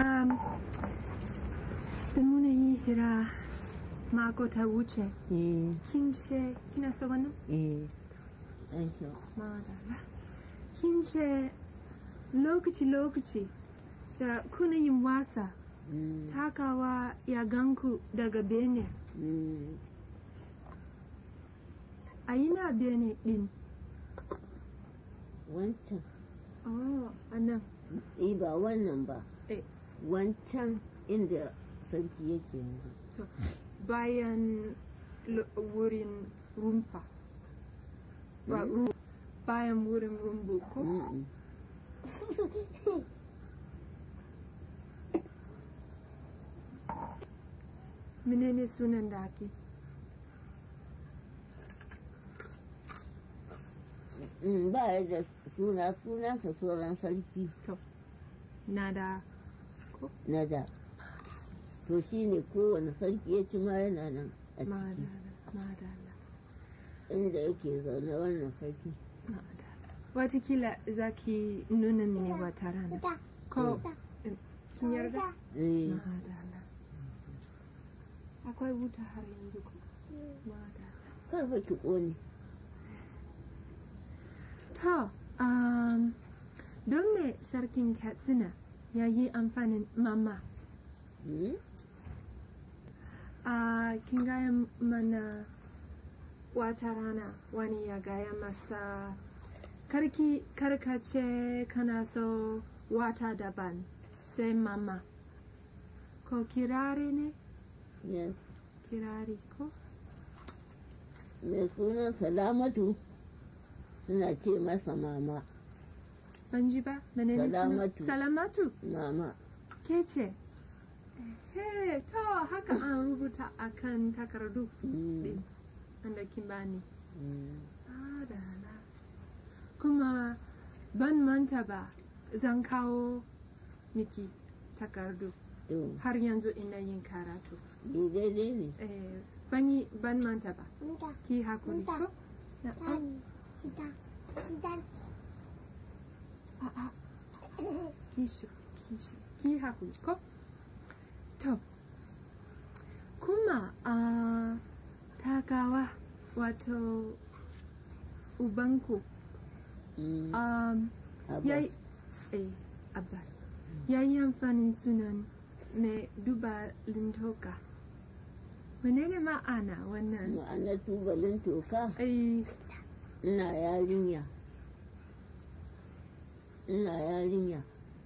Um, da muna yi hira mako ta wuce eh kin ce kina so wannan eh thank you madalla kin ce lokaci-lokaci da kuna yin wasa Mm, takawa ya ganku daga bene mm, a ina bene din wancan oh a nan eh ba wannan ba Eh. wancan inda sarki yake yanzu to bayan lo- wurin rumfa ba ru- bayan wurin rumbu ko Mm-mm. menene sunan da ake Mm, ba ya da suna sunansa sauran sarki na da na da to shi ne kowane sarki ya ci ma yana nan a ciki madala madala inda yake zaune wannan sarki madala watakila za ki nuna mini wata rana ko kin yarda eh madala akwai wuta har yanzu ko madala karfa ki ƙone to um, don me sarkin katsina ya yi amfanin mama Mm? a kin gaya mana wata rana wani ya gaya masa karki karkace kana so wata daban sai mama ko kirari ne yes kirari ko mai sunan salamatu suna ce masa mama ban ji ba menene suna Salamatu. salamatu mama ke ce he to haka an rubuta akan takardu Mm, din wanda kin bani mm. adala kuma ban manta ba zan kawo miki takardu to har yanzu ina yin karatu ni daidai ne eh, ban yi ban manta ba ki hakuri ko na a a ki shi ki shi ki hakuri ko to kuma a takawa wato ubanku Mm, um, Abbas. yayi eh, abbas ya yi amfanin sunan mai duba lintoka menene ma'ana wannan ma'anar tubalin toka ai ina yarinya ina yarinya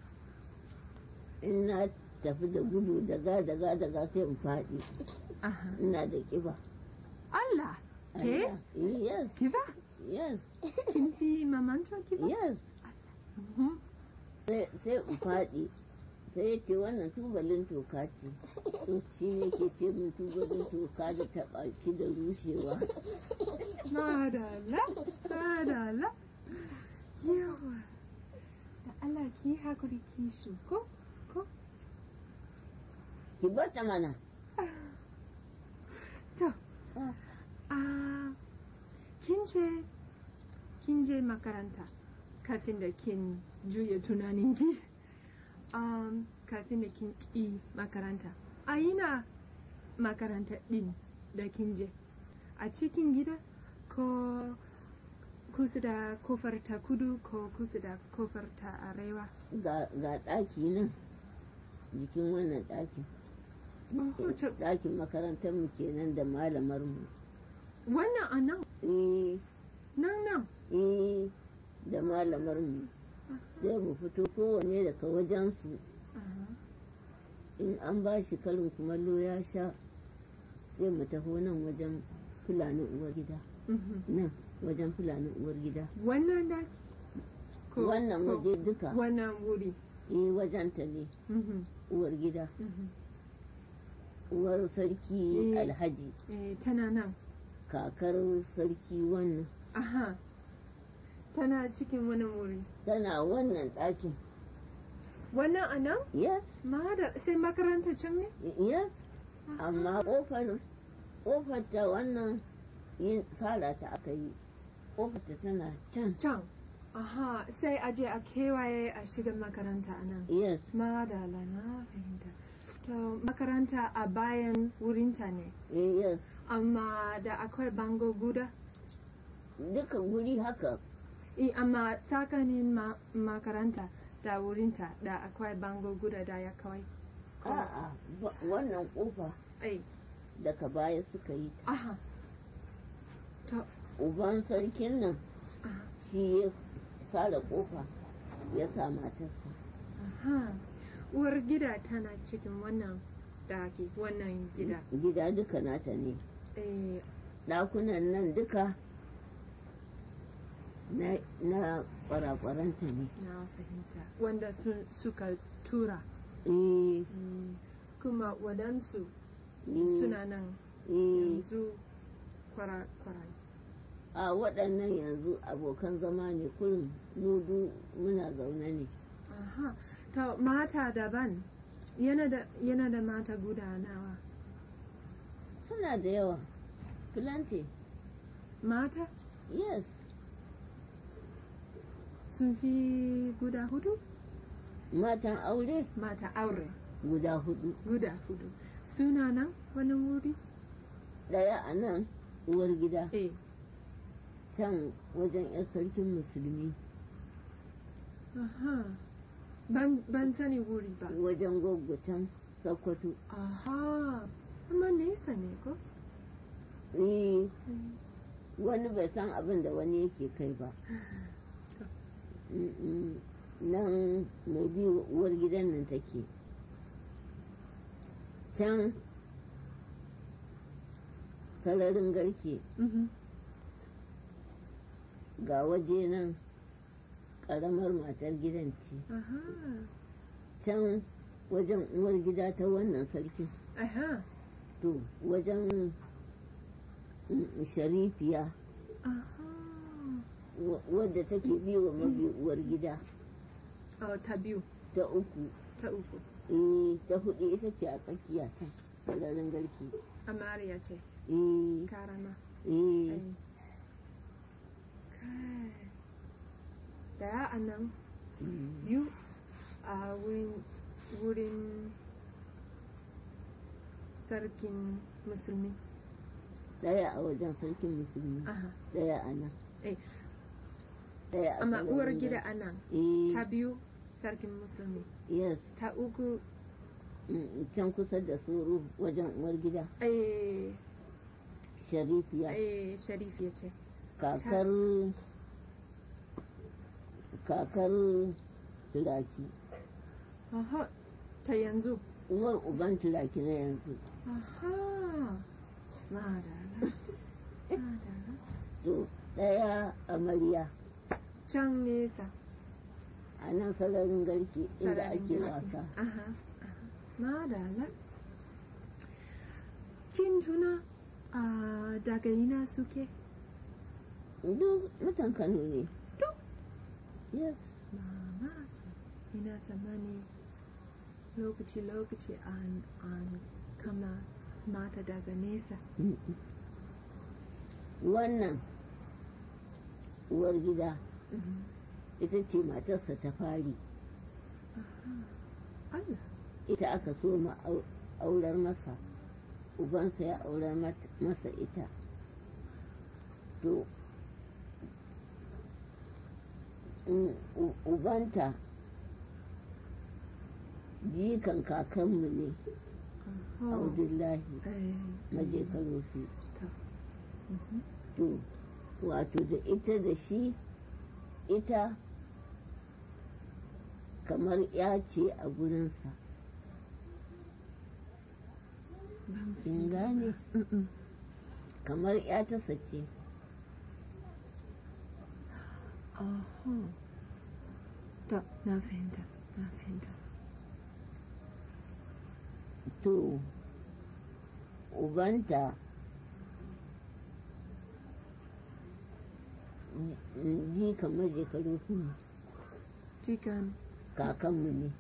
in na tafi da gudu daga daga daga sai in faɗi aha ina da ƙiba Allah ke Allah, yes kiba yes kin fi mamanto kiba yes Mhm. sai sai in faɗi sai ya ce wannan tubalin toka ce to shi ne ke ce min tubalin toka da taɓa ki da rushewa madala madala yawa da Allah ki hakuri ki shi ko ki bata mana to Ah. a kin je kin je makaranta kafin da kin juya tunaninki um, kafin da kin ƙi makaranta a ina makaranta ɗin da kin je a cikin gida ko kusa da kofar ta kudu ko kusa da kofar ta arewa ga ga ɗaki nan jikin wannan ɗakin Oh, to- ɗakin makarantar mu kenan da malamar mu wannan a nan eh nan nan eh da malamar mu sai mu fito kowane daga wajen su Aha. in an ba shi karin kumallo ya sha sai mu taho nan wajen fulani uwar gida Mhm. nan wajen fulani uwar gida wannan daki Ko- wannan ko waje duka wannan wuri eh wajen ta ne Mhm. uwar gida Mhm. uwar sarki Eh. alhaji Eh, tana nan kakar sarki wannan aha tana cikin wani wuri tana wannan ɗakin wannan a nan yes ma da sai makaranta can ne yes amma ƙofar ƙofar ta wannan yin tsara ta aka yi ƙofar ta tana can can Aha, sai a je a kewaye a shiga makaranta a nan. yes Madala na fahimta. To makaranta a bayan wurinta ne, eh, yes amma da akwai bango guda. duka guri haka I, amma tsakanin ma makaranta da wurinta da akwai bango guda da ya kawai. a'a ba- wannan kofa Ai, daga baya suka yi ta aha. To, uban sarkin nan aha, shi ya sare kofa ya sa matarsa aha. Uwar gida tana cikin wannan daki, wannan gida. gida duka nata ne Eh, ɗakunan nan duka na, na kwarakwaranta ne na fahimta. Wanda sun, suka tura. eh, Mm, Kuma waɗansu eh, suna nan eh, yanzu kwara-kwarai. a waɗannan yanzu abokan zama ne kullum nudu muna zaune ne Aha, to mata daban yana da, yana da mata guda nawa. suna da yawa plenty Mata yes sun fi guda hudu? matan aure Mata aure guda hudu guda hudu. Suna nan wani wuri? ɗaya a nan uwar gida Eh, can wajen 'yan sarkin musulmi aha. Ban, ban sani wuri ba. wajen goggo can sakkwato Aha, amma nesa ne ko? eh, Mm. wani bai san abin da wani yake kai ba Mm-mm. nan mai bi uwar gidan nan take can sararin garke Mhm. ga waje nan ƙaramar matar gidan ce Aha, can wajen uwar gida ta wannan sarkin aha, to wajen mm, sharifiya aha. wa- wadda take bi wa mabi uwar gida Oh, ta biyu, ta uku ta uku. eh, ta hudu ita ce a tsakiya ta sararin garke Amariya ce, eh, karama. eh, Ai. Kai. Daya a nan, mm, biyu a wurin, wurin sarkin musulmi. daya a wajen sarkin musulmi Aha. daya a nan Eh. daya a Amma sararin uwar garke. gida a nan, eh, ta biyu sarkin musulmi. yes Ta uku, mm, can kusa da suru wajen uwar gida eh, sharifiya eh, sharifiya ce. kakar kakar turaki Aha, ta yanzu. uwar uban turaki na yanzu Aha, madara. Madara. to daya amarya Can nesa. a nan sararin garki inda Sararin ake girki. wasa Aha, aha. Madala. Kin tuna a daga ina suke? duk mutan kano ne Duk? yes Mama, ina tsammani lokaci-lokaci an, an kama mata daga nesa. Mm-mm. wannan uwar gida Mhm. ita ce matarsa ta fari Allah, ita aka so ma au- aurar masa ubansa ya aurar mat- masa ita to mm, u- ubanta jikan kakanmu ne oh. abdullahi Eh, maje karofi ta. Mhm. to wato da ita da shi ita kamar ya ce a gurinsa Ban kin gane Mm-mm. kamar ya ta sace Oho. Ta, na fahimta, na fahimta. to ubanta ji- ji kamar shekaru kuma Jikan. kakanmu ne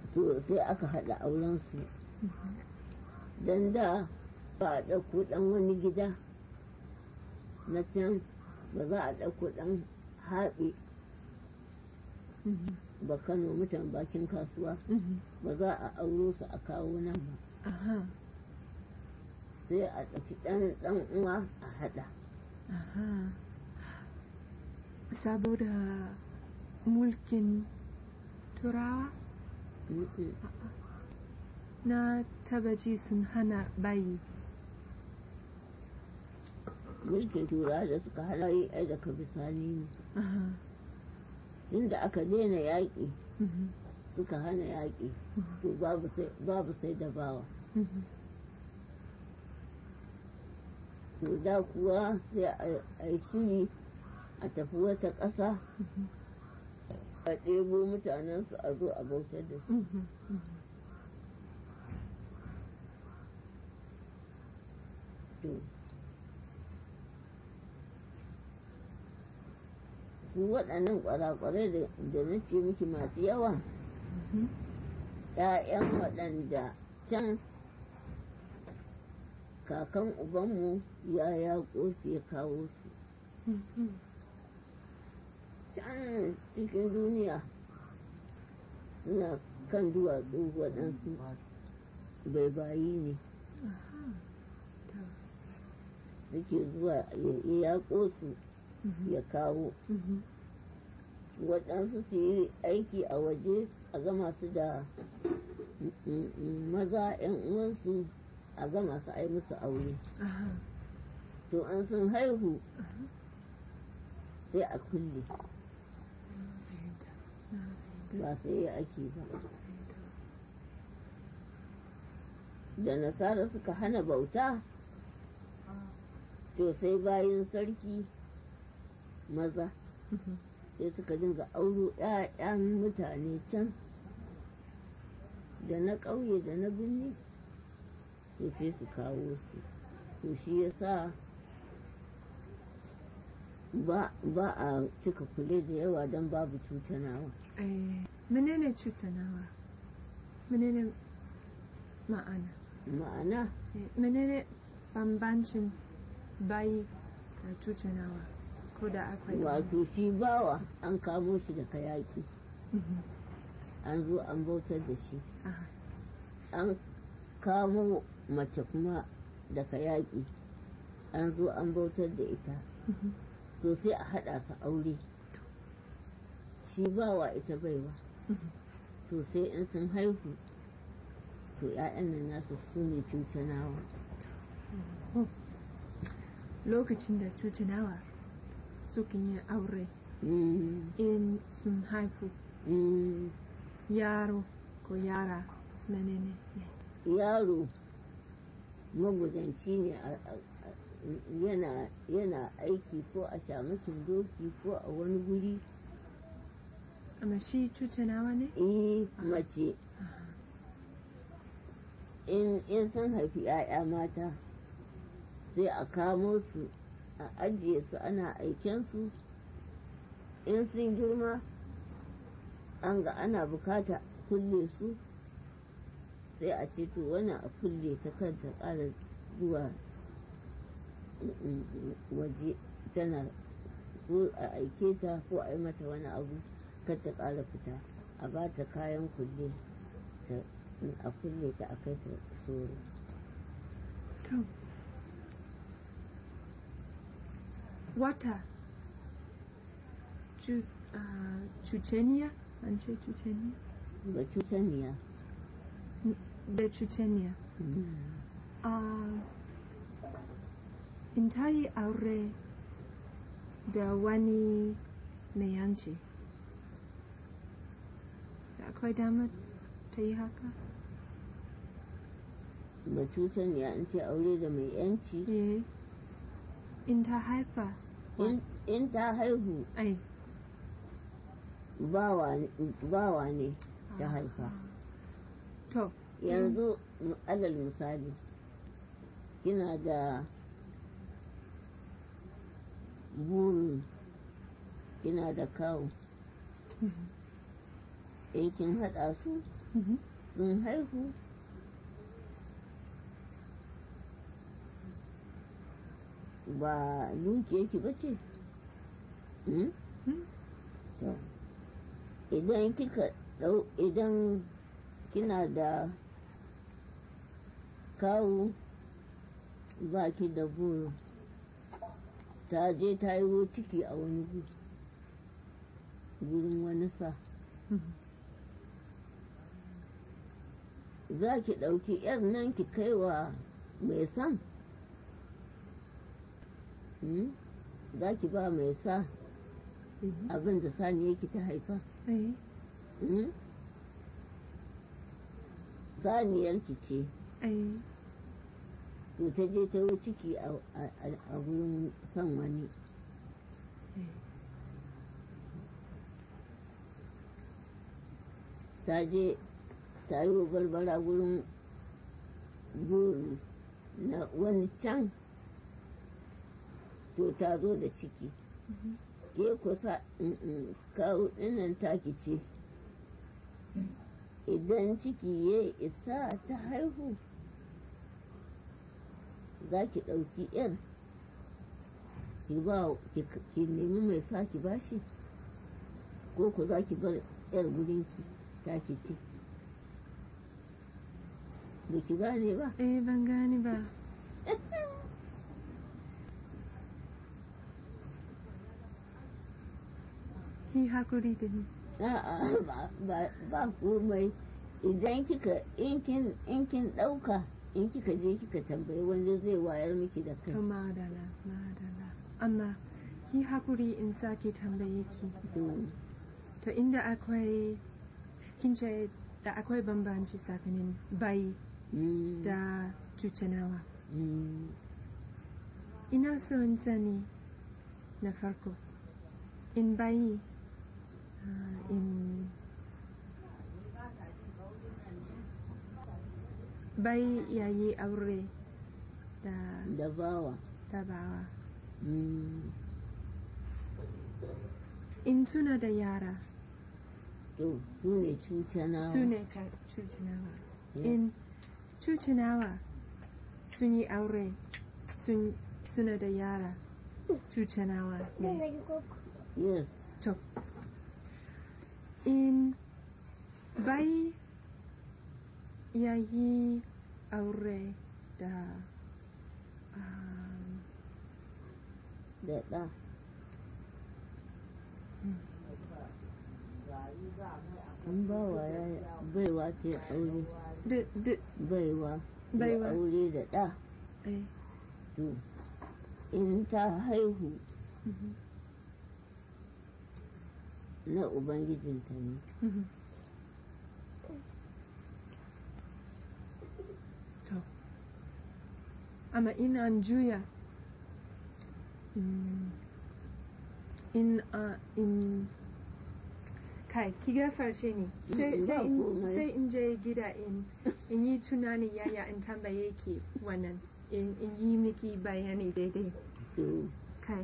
to sai aka haɗa aurensu don da ba a ɗauko ɗan wani gida na can ba za a ɗauko ɗan haɓe Mhm. ba kano mutan bakin kasuwa Mhm. ba za a auro su a kawo nan ba Aha. sai a ɗauki ɗan ɗan uwa a haɗa Aha. Saboda mulkin turawa Mm-mm. na taba ji sun hana bayi. mulkin turawa da suka hana yi ai daga bisani ne Aha. tunda aka daina yaƙi Mhm. suka hana yaƙi to babu sai babu sai da bawa Mhm. to da kuwa sai a- a yi shiri a tafi wata ƙasa Mhm. a ɗebo mutanensu a zo a bautar da su Mhm. Mhm. to su waɗannan ƙwarakwarai da da na ce miki masu yawa Mhm. ‘ya'yan waɗanda can kakan ubanmu ya yaƙo su ya kawo su Mhm. can cikin duniya suna kan duwatsu waɗansu baibayi ne Aha. To. suke zuwa ya yaƙo su Mhm. ya kawo Mhm. waɗansu su yi aiki a waje a gama su da mm, mm, maza 'yan uwansu a gama su ai musu aure Aha. to an sun haihu sai a kulle Na fahimta. Na fahimta. ba sai ya ake ba Na fahimta. da nasara suka hana bauta to sai bayan sarki maza Mhm. sai suka dinga auro 'ya'yan mutane can da na ƙauye da na birni to sai su kawo su to shi ya sa ba ba a cika kule da yawa don babu cutanawa Eh, menene cutanawa? Menene ma'ana? ma'ana Eh, menene bambancin bayi da cutanawa? Ko da akwai wato shi bawa an kamo shi daga yaƙi Mhm. an zo an bautar da shi Aha. an kamo mace kuma daga yaƙi an zo an bautar da ita Mhm. to sai a haɗa su aure shi bawa ita baiwa Mhm. to sai in sun haihu to 'ya'yan nan nasu su ne cutanawa Lokacin da cutanawa sukan yi aure Mm, in sun haifu mm, yaro ko yara menene ne? yaro magudanci ne a- a- a- yana yana aiki ko a shamakin doki ko a wani guri Amma shi cutanawa ne? eh mace in in sun haifi 'ya'ya mata sai a kamo su a ajiye su ana aiken su in sun girma an ga ana bukata kulle su sai a ce to wani a kulle ta kanta ƙara zuwa mm, mm, waje tana ko a aike ta ko a yi mata wani abu kar ta ƙara fita a ba ta kayan kulle ta a kulle ta a kai ta soro To. Wata cu, uh, cuceniya? An ce cuceniya? ba cutaniya Da cuceniya. Uh, in ta yi aure da wani mai yanci. Da akwai damar ta yi haka? ba cutaniya in ce aure da mai yanci Eh. In ta haifa. in- in ta haihu Ai. bawa bawa ne ta haifa To. yanzu m- alal misali kina da burin kina da kawo in kin haɗa su Mhm. sun haihu ba dukiyarki ba ce Hmm? Hmm. to idan kika ɗau idan kina da kawu ba ki da buru ta je ta yi ciki a wani gu gurin wani sa Mhm. za ki ɗauki yar nan ki kai wa mai san Hmm? za ki ba mai sa Mhm. abin da sani yake ta haifa Eh. Hmm? saniyarki ce Eh. to ta je ta yi ciki a a- a- a gurin son wani Eh. ta je ta yi barbara gurin goro na wani can to ta zo da ciki Mhm. ke kusa kawo ɗinnan taki ce idan ciki ya isa ta haihu za ki ɗauki yar ki ba ki ki nemi mai sa ki bashi ko ku za ki bar yar gurinki ta ki ce ba ki gane ba Eh, ban gane ba. Ki hakuri da ni. A'a ba ba ba komai idan kika in kin in kin ɗauka in kika je kika tambayi wanda zai wayar miki da kai To madala, madala. Amma ki hakuri in sake tambaye ki. to To inda akwai kin ce da akwai bambanci tsakanin bai mm, da cucinawa. mm, Ina so in sani na farko. In bayi ah, in bai yayi aure da da bawa tabawa. mm, In suna da yara to su ne cucanawa su ne ca- cucinawa. Yes. In cucinawa sun yi aure sun suna da yara cucinawa ne. yes To, in bai ya yi aure da um, da ɗa an bawa ya baiwa ce aure d- d- baiwa ya Baiwa. aure da ɗa eh, to in ta haihu mhm, na ubangijinta ne mhm. To, amma in an juya mm, in uh, in kai ki gafarce ni sai Mm, sai ba in komai. sai in je gida in in yi tunani yaya in tambaye ki wannan in in yi miki bayani daidai to kai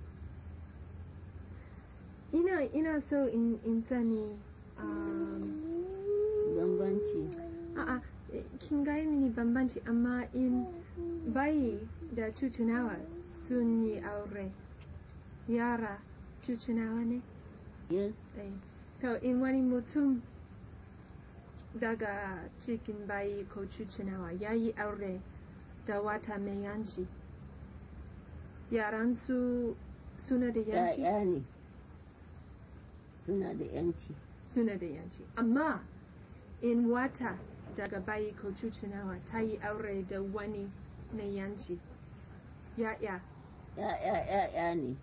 ina ina so in in sani um, bambanci a'a eh, kin gaya mini bambanci amma in bayi da cucinawa sun yi aure yara cucinawa ne yes Eh, to in wani mutum daga cikin bayi ko cucinawa ya yi aure da wata mai yanci yaran su suna da yanci ‘ya'ya ne suna da ‘yanci suna da yanci amma in wata daga bayi ko cucinawa ta yi aure da wani mai yanci ya'ya ‘ya'ya ‘ya'ya ne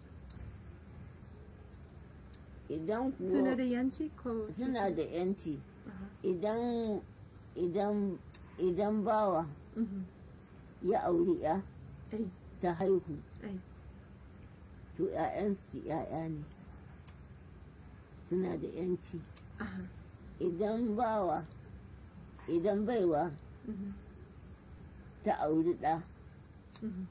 idan suna kuwa da yanci ko suna da ‘yanci Aha, idan idan idan bawa mhm, ya auri ‘ya eh, ta haihu eh, to ‘ya'yansu ‘ya'ya ne suna da ‘yanci aha, idan bawa idan baiwa mhm, ta auri ɗa mhm.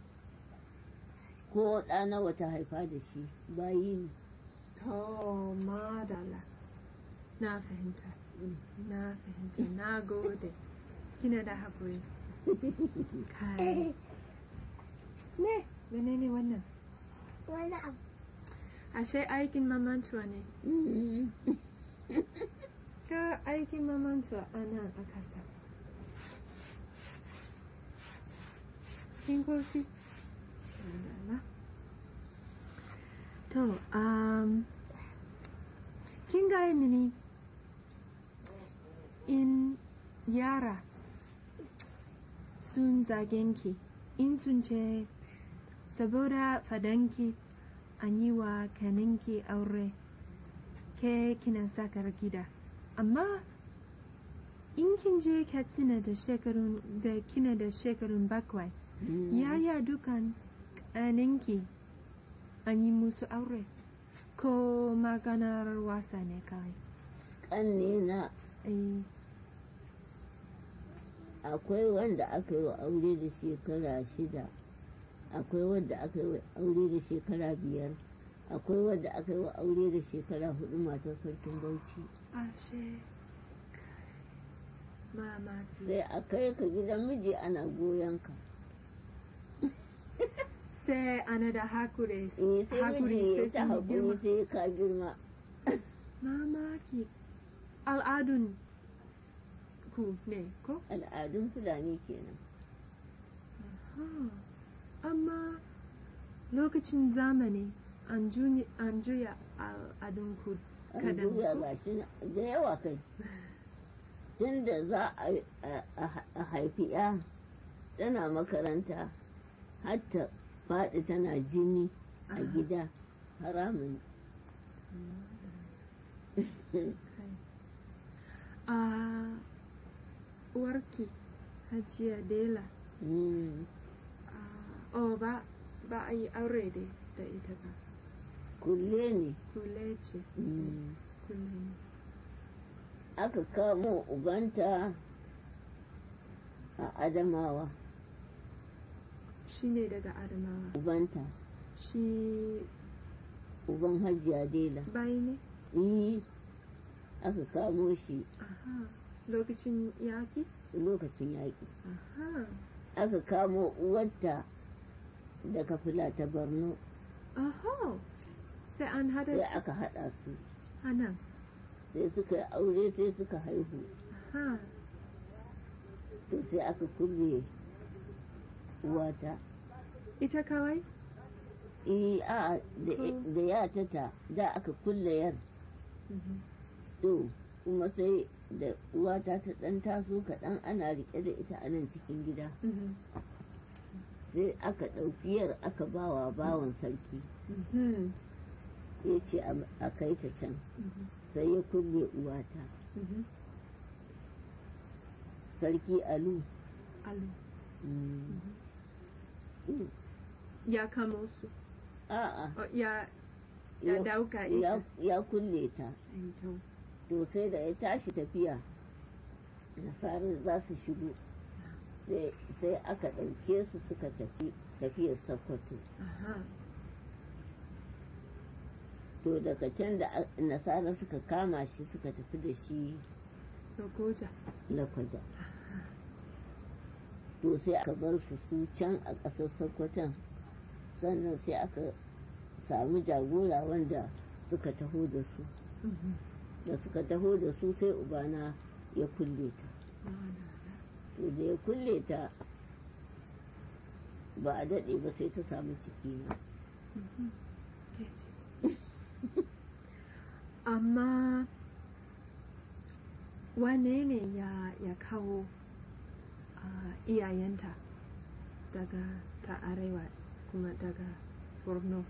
ko ɗa nawa ta haifa da shi bayi ne To, madala. na fahimta na fahimta na gode kina da haƙuri kai ne menene wannan wani abu ashe aikin mamantuwa ne ka aikin mamantuwa a nan a kasa kin koshi Madalla. to um, kin gaya mini in yara sun zagenki in sun ce saboda fadanki an yi wa kaninki aure ke kina sakar gida amma in kin je katsina da shekarun da kina da shekarun bakwai yaya dukan kaninki an yi musu aure ko maganar wasa ne kawai ƙanne na eh akwai wanda aka yi wa aure da shekara shida akwai wanda aka yi wa aure da shekara biyar akwai wanda aka yi wa aure da shekara hudu matar sarkin bauchi ashe mamaki sai a kai ka gidan miji ana goyon ka sai ana da hakuri eh sai hakuri miji ya sai ta sun girma haƙuri sai ka girma mamaki al'adun ku ne ko al'adun fulani kenan Ha. amma lokacin zamani an juni- an juya al'adun ku an kadan juya ko? ga shi na- da yawa kai tun da za a- a a- a haifi ya tana makaranta hatta faɗi tana jini a Ah. gida haramun Kai. a uwarki hajiya dela Mm, ah, oh ba ba a yi aure da da ita ba kulle ne kule ce Mm, kule ne aka kamo ubanta a adamawa shi ne daga adamawa ubanta shi uban hajiya dela bai ne yi aka kamo shi aha lokacin yaki lokacin yaƙi aha aka kamo uwarta daga fila ta borno aha sai an hada sai shi aka haɗa su anan sai suka yi aure sai suka haihu aha to sai aka kulle uwata ita kawai eh a da Hmm. da yata ta da aka kulle yar Mhm. to kuma sai da uwata ta ɗan taso kaɗan ana riƙe da ita a nan cikin gida Mhm. sai aka ɗauki yar aka bawa bawan sarki Mhm. ya ce a- a kai ta can Mhm. sai ya kulle uwata Mhm. sarki alu Alu. Mm. Mm. ya kamo su a'a Oh, ya ya Ya- dauka ya, ita ya kulle ta Ai, to. to sai da ya tashi tafiya nasarar za su shigo sai sai aka ɗauke su suka tafi tafiyar sokoto aha to daga can da a- nasara suka kama shi suka tafi da shi Lokoja. lakwaja to sai aka bar su su can a ƙasar sokoton sannan sai aka samu jagora wanda suka taho da su Mhm. da suka taho da su sai ubana ya kulle ta to da ya kulle ta ba a daɗe ba sai ta samu ciki na Ke ce. amma wane ne ya, ya kawo ah, iyayenta daga ta arewa kuma daga borno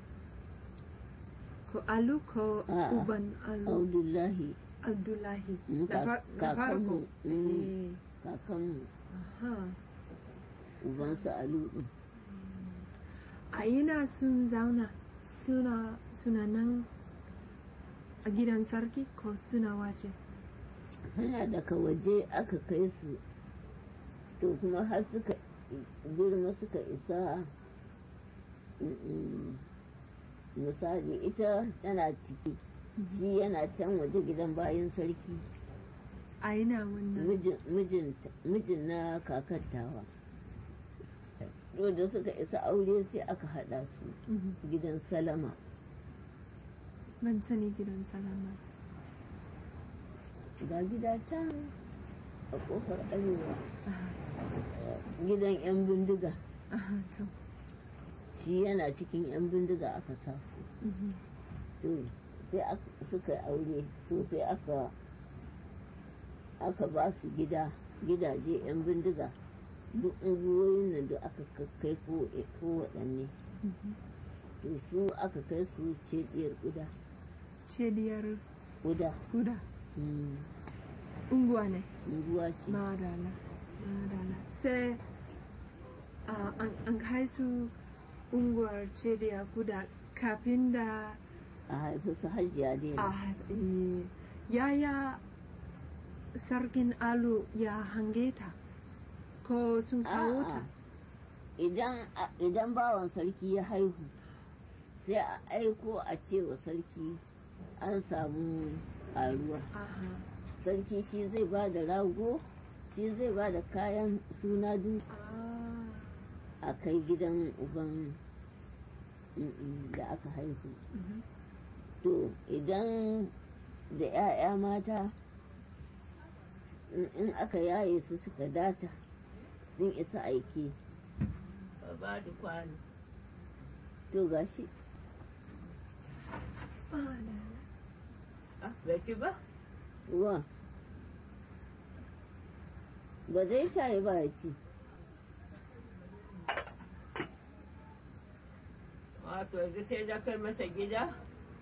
ko alu ko A'a, uban alu abdullahi abdullahi Mm, na far- na kakanmu, farko mm. Eh, kakanmu aha. ubansa alu ɗin a ina sun zauna suna suna nan a gidan sarki ko suna waje suna daga waje aka kai su to kuma har suka girma suka isa mm, misali ita tana ciki shi yana can waje gidan bayan sarki a ina wannan mijin mijin mijin na kakattawa to da suka isa aure sai aka haɗa su Mhm. gidan salama ban sani gidan salama ga gida can a ƙofar arewa aha gidan 'yan bindiga aha to shi yana cikin 'yan bindiga aka sa su Mhm. to sai aka- suka yi aure to sai aka aka ba su gida gidaje 'yan bindiga duk unguwoyin nan da aka kai ko ko waɗanne Mhm. to su aka kai su cediyar guda cediyar guda guda Mm, unguwa ne unguwa ce madala madala sai ah, an an kai su unguwar cediya guda kafin da a haifi su hajiya dai a eh, yaya sarkin alu ya hange ta ko sun kawo ta A'a, idan a- idan bawan sarki ya haihu sai a aiko a ce wa sarki an samu ƙaruwa aha sarki shi zai ba da rago shi zai ba da kayan suna duk ah a kai gidan uban mm, da aka haihu mhm. to idan da 'ya'ya mata in- in aka yaye su suka data sun isa aiki ba da kwano to gashi madala bai ci ba wa ba zai shayi ba ya ci wato yanzu sai da kai masa gida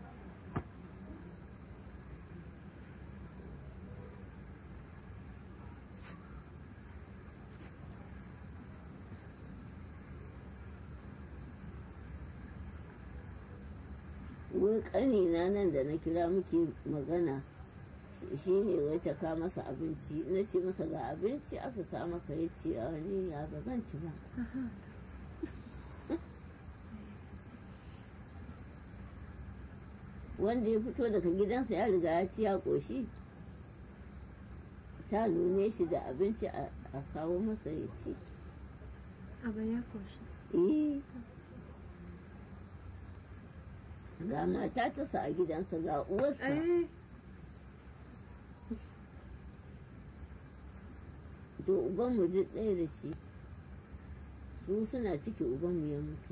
wai ƙanina nan da na kira muke magana shi- shi ne wai ta ka masa abinci na ce masa ga abinci aka ka maka ya ce a wani ya ba zan ci ba aha wanda ya fito daga gidansa ya riga ya ci ya ƙoshi ta nune shi da abinci a a kawo masa ya ci aba ya koshi eh ga mata ta sa a gidansa ga uwarsa eh to ubanmu duk ɗaya da shi su suna ciki ubanmu ya mutu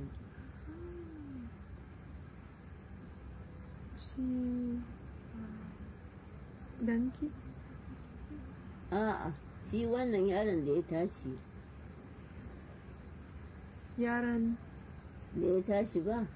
shi ah, danki a'a shi wannan yaron da ya tashi yaran da ya tashi ba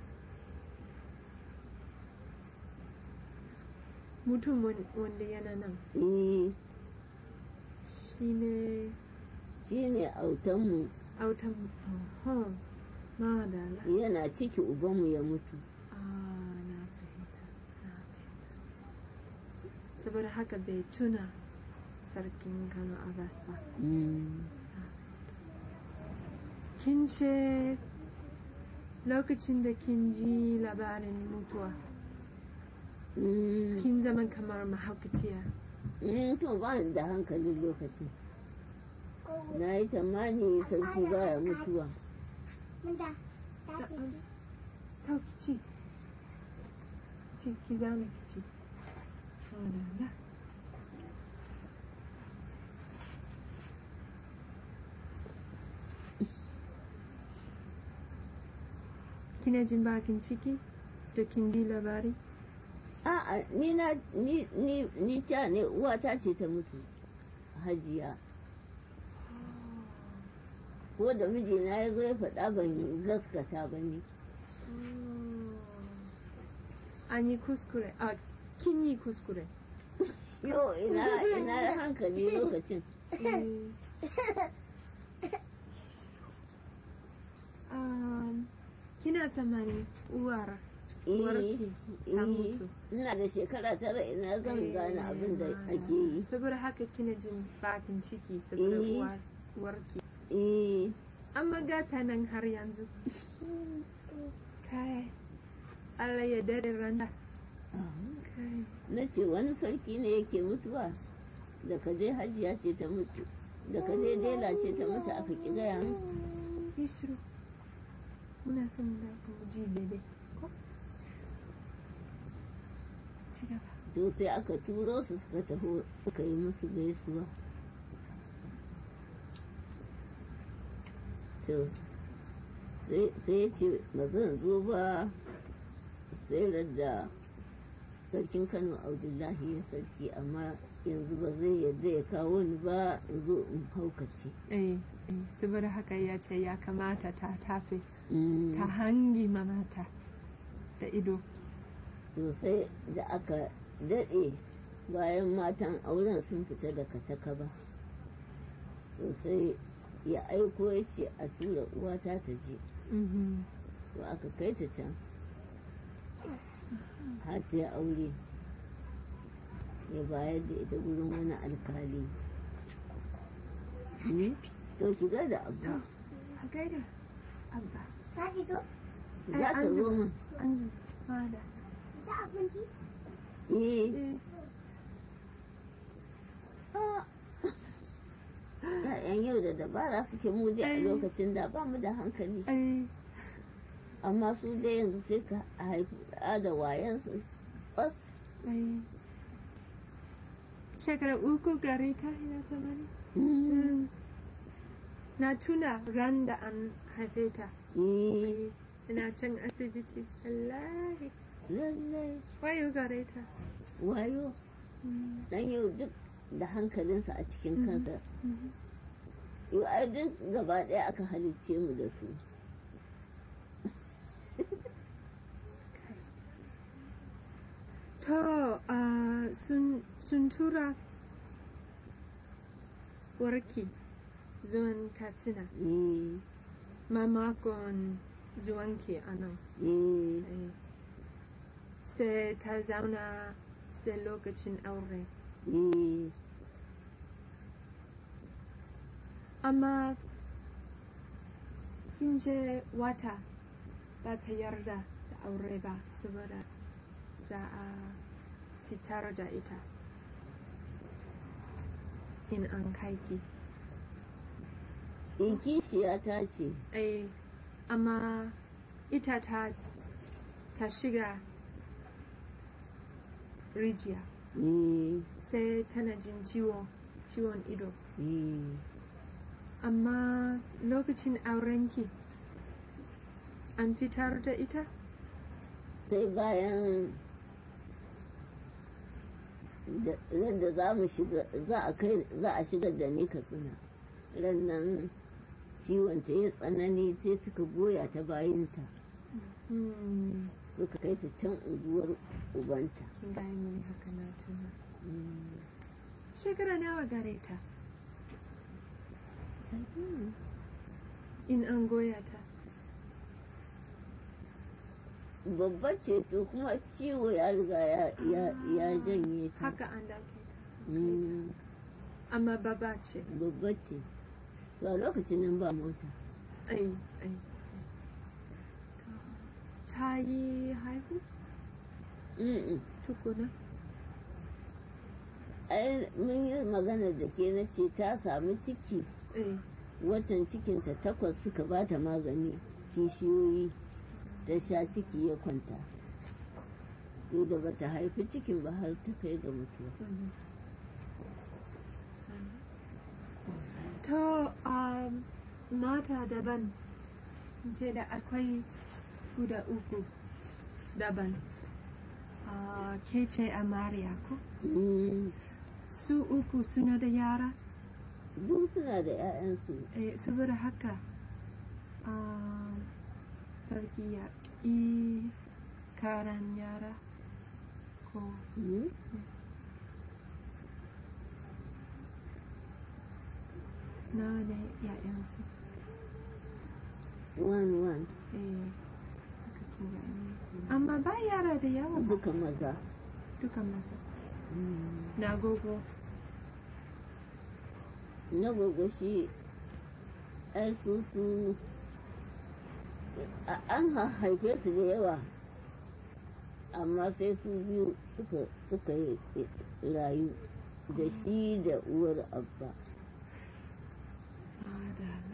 mutum wan- wanda yana nan eh shi ne shi ne autanmu autan oh, madala yana ciki ubanmu ya mutu ah na fahimta na fahimta saboda haka bai tuna sarkin kano abbas ba Mm. kin ce lokacin da kin ji labarin mutuwa Mm. kin zama kamar mahaukaciya Mm, to ba ni da hankalin lokacin na yi tamani sarki baya mutuwa Manda, ta ce ci. to ki ci ci ki zauna ki ci madala kina jin bakin ciki da kin ji labari a'a ni na ni ni ni ca ne uwata ce ta mutu hajiya ko da mijina ya zo ya faɗa ban gaskata ba ne an yi kuskure a kin yi kuskure yo ina ina hankali lokacin Eh. Um, kina tsammani uwar uwarki ta eh, mutu ina da shekara tara ina zan gane abin da Eh, ake yi saboda haka kina jin bakin ciki saboda Eh. uwar uwarki eh amma gata nan har yanzu kai Allah ya dade randa kai na ce wani sarki ne yake mutuwa da ka je hajiya ce ta mutu da ka je dela ce ta mutu aka ƙi gaya min yi shiru muna son mu da mu ji daidai ko ci gaba to sai aka turo su suka taho suka yi musu gaisuwa to sai sai ya ce ba zan zo ba sai da sarkin kano abdullahi ya sarki amma yanzu ba zai yarda ya kawo ni ba in zo in haukace eh eh saboda haka ya ce ya kamata ta tafe Mm. ta hangi mamata da ido to sai da aka daɗe bayan matan auren sun fita daga takaba to sai ya aiko ya ce a tura uwata ta je Mhm. to aka kai ta can har ta yi aure ya bayar da ita gurin wani alkali ne to ki ga da abu a gaida abba Ka fito? za ta zo min an ji fada Da abinci? eh eh ah. Ya'yan yau da dabara suke mu dai a Ai. lokacin da ba mu da hankali eh amma su dai yanzu sai ka haifi ɗa da wayansu bas eh shekara uku gare ta ina zamani Mm. na tuna ran da an haife ta Eh, ina can asibiti wallahi lallai wayo gare ta wayo dan yau duk da hankalinsa a cikin kansa yau ai duk gaba ɗaya aka halicce mu da su to ah, sun sun tura warki zuwan katsina Eh, mamakon zuwanki a nan eh, Eh. sai ta zauna sai lokacin aure eh. amma kin je wata ba ta yarda da aure ba saboda za a fitar da ita in an kaiki in kishiya ta ce eh amma ita ta ta shiga rijiya eh, sai tana jin ciwo ciwon ido eh. amma lokacin aurenki an fitar da ita sai bayan da yadda za mu shiga za a kai za a shigar da ni katsina ran nan ciwon ta ya tsanani sai suka goya ta bayanta hmm. suka kai ta can unguwar ubanta kin gaya mini haka na tuna Mm. shekara nawa gare ta in an goya ta babba ce to kuma ciwo ya riga ya ya ya janye ta haka an dauke ta Mm, amma baba ce babba ce to a lokacin nan ba mota ai ai ta yi haihu Mm-mm. tukuna ai mun yi magana da ke na ce ta samu ciki eh watan cikinta takwas suka ba ta magani kishiyoyi ta sha ciki ya kwanta to da bata haifi cikin ba har ta kai ga mutuwa mhm. to um, mata daban ce da akwai guda uku daban uh, ke ce amariya ko Mm, su uku suna da yara duk suna da 'ya'yansu eh, saboda haka um, sarki ya ƙi karan yara ko Mm, nawa ne ‘ya'yansu one one eh haka kin ga ni. amma ba yara da yawa ba duka maza dukan masa Mm, na gogo na gogo shi ai su su a- an ha- haife su da yawa amma sai su biyu suka suka yi rayu da shi da uwar abba Madalla.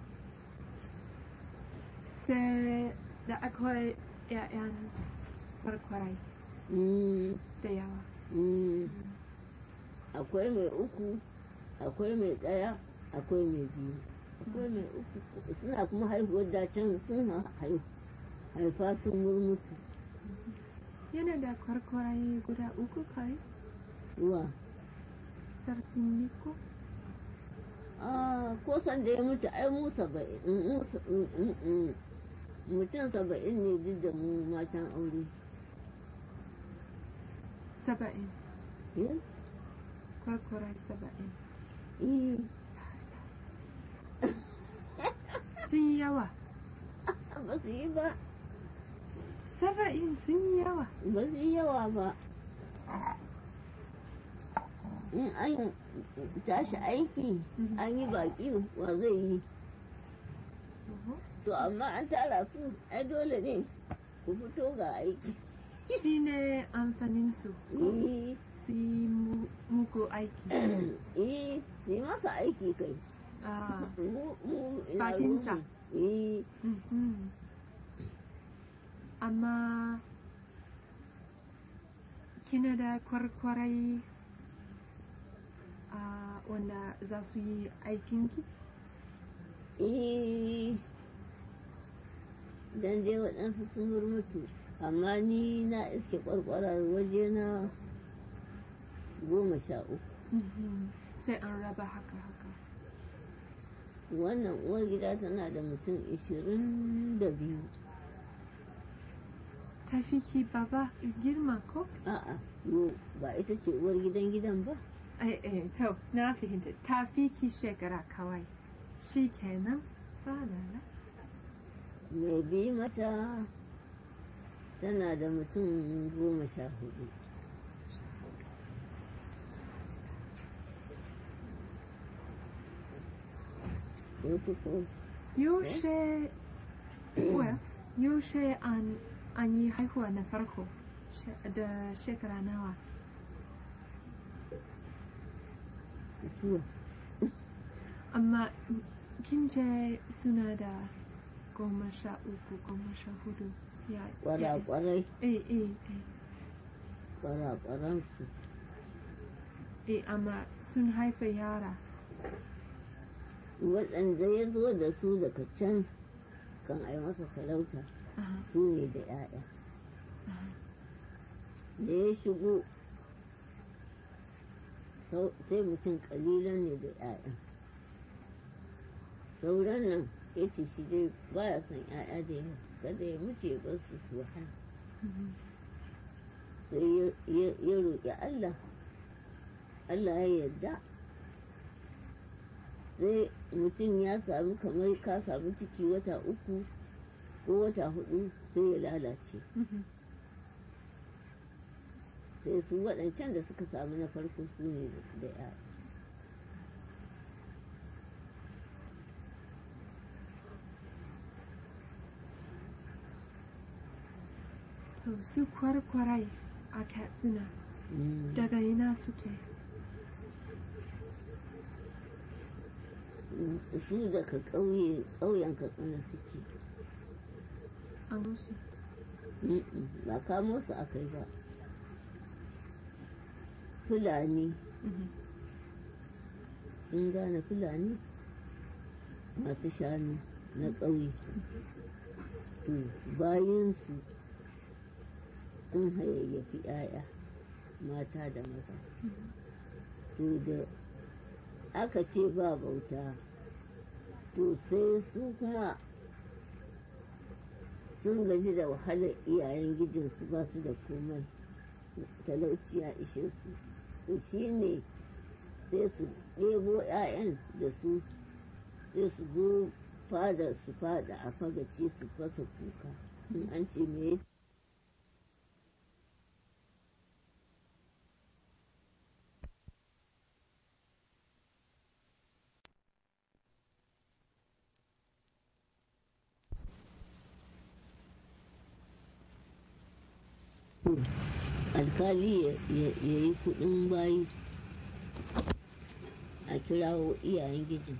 Sai da akwai ‘ya'yan kwarkwarai Mm, da yawa. mm. akwai mai uku akwai mai ɗaya akwai mai biyu akwai mai uku suna kuma haihuwar dacen sun ha- hai- haifa sun murmutu Yana da kwarkwarai guda uku kai, ruwa sarkin Niko. Ah, ko san da ya mutu ai mu saba'in mu sa- mm, mm, mm. mutum saba'in ne duk da mu matan aure Saba'in, yes kwarkwarai saba'in. eh Sun yi yawa. ba su yi ba Saba'in sun yi yawa. ba su yi yawa ba in an tashi aiki Mhm. an yi baƙi wa zai yi to amma an tara su ai dole ne ku fito ga aiki Shi ne amfaninsu, eh su yi mu- muku aiki. eh su yi masa aiki kai Ah, mu mu ina Bakinsa. ruwanmu. eh mhm. Amma kina da kwarkwarai ah, wanda za su yi aikinki? eh dan dai waɗansu sun murmutu amma ni na iske ƙwarƙwarar waje na goma sha uku Mhm. Sai an raba haka haka. wannan uwar gida tana da mutum ishirin da biyu Tafi ki baba girma ko? a'a yo ba ita ce uwar gidan gidan ba Eh, eh, to, na fahimta. Tafi ki shekara kawai. Shi kenan? Ba lala. mai bi mata tana da mutum goma sha hudu ko ko Yaushe, well, yaushe an, an yi haihuwa na farko she- da shekara nawa? suwa Amma kin ce suna da goma sha uku, goma sha hudu. Ya, ya, kwarakwarai eh, eh, eh, kwarakwaransu eh, amma sun haifa yara. waɗanda ya zo da su daga can kan ai masa sarauta Aha, su ne da 'ya'ya aha. da ya shigo sau- sai mutum kalilan ne da 'ya'ya sauran nan ya ce shi dai baya son 'ya'ya da yawa kada ya mutu ya bar su su wahala Mhm. sai ya- ya ya roƙi Allah Allah ya yarda sai mutum ya sami kamar ka sami ciki wata uku ko wata hudu sai ya lalace Mhm. sai su waɗancan da suka sami na farko su ne da ya To, su kwarkwarai a Katsina daga ina suke? su daga ƙauye ƙauyen katsina suke An musu. Mm-mm, ba kamo su aka yi ba fulani Mhm. in gane fulani masu shanu na ƙauye to bayansu sun hayayyafi 'ya'ya mata da maza to da aka ce ba bauta to sai su kuma sun gaji da wahalar iyayen gijinsu ba su da komai talauci ya ishe su to shi ne sai su ɗebo 'ya'yan da su sai su zo fada su fada a fagaci su fasa kuka in an ce me to to alkali ya ya- ya yi kudin bayi a kirawo iyayen gijin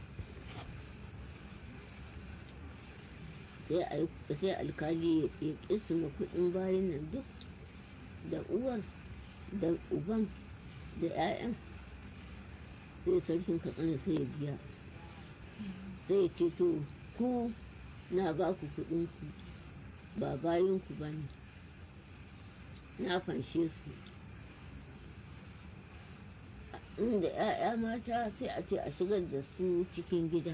sai a yi- sai alkali ya ya kisima kudin bayin nan duk da uwar da uban da 'ya'yan sai sarkin katsina sai ya biya sai ya ce to ku na ba ku kuɗinku ba bayinku ba ne na fanshe su inda 'ya'ya mata sai a ce a shigar da su cikin gida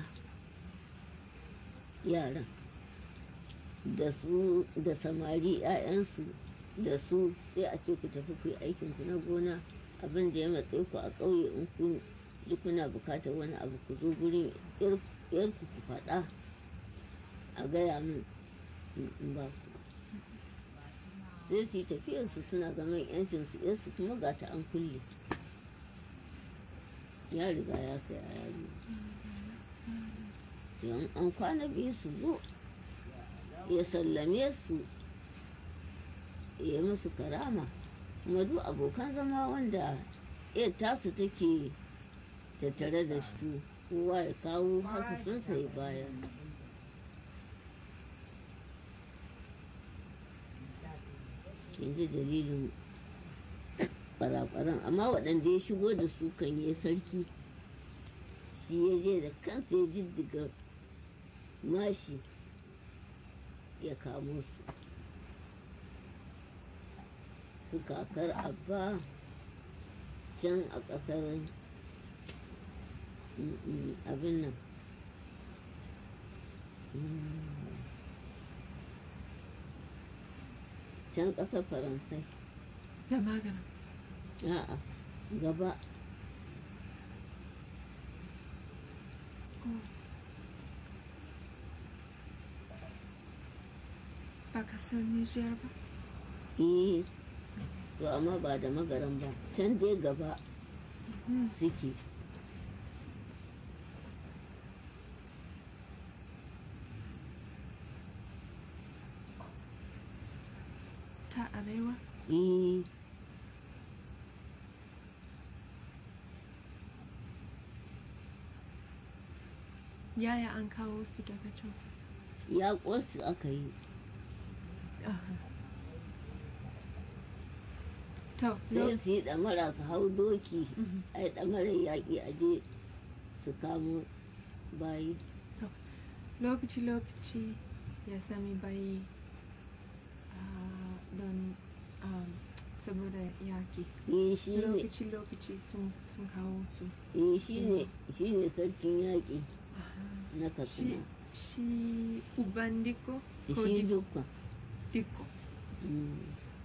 yaran da su da samari 'ya'yansu da su sai a ce ku tafi ku yi aikinku na gona abin da ya matsayi ku a ƙauye in kun ji kuna bukatar wani abu ku zo gurin yarku ku faɗa a gaya min in in ba ku sai su yi tafiyarsu suna zaman yancinsu yarsu kuma ga ta an kulle ya riga ya sai a yaro yan an kwana biyu su zo ya sallame su ya musu karama kuma duk abokan zama wanda iya tasu take tattare da su kowa ya kawo hasafinsa ya bayar yanzu dalilin ɓaraɓaran amma waɗanda ya shigo da su kan yi sarki shi ya je da kansa ya jijjiga mashi ya kamo su su kakar abba can a ƙasar mm, mm, abin nan Mm. can ƙasar faransai da magana a'a gaba ba kasar Nijar ba eh to amma ba da magaran ba can dai gaba Mhm. suke ta arewa eh yaya an kawo su daga can ya ƙwasu aka yi Aha. to sai lo- su yi ɗamara su hau doki Mhm. a yi ɗamarar yaƙi a je su kamo bayi lokaci-lokaci ya sami bayi ah, don um, saboda yaki eh shi ne lokaci-lokaci sun sun kawo su eh shi ne shi ne sarkin yaƙi na shi katsina shi uban diko ko shi Diko? dukkan diko Mm.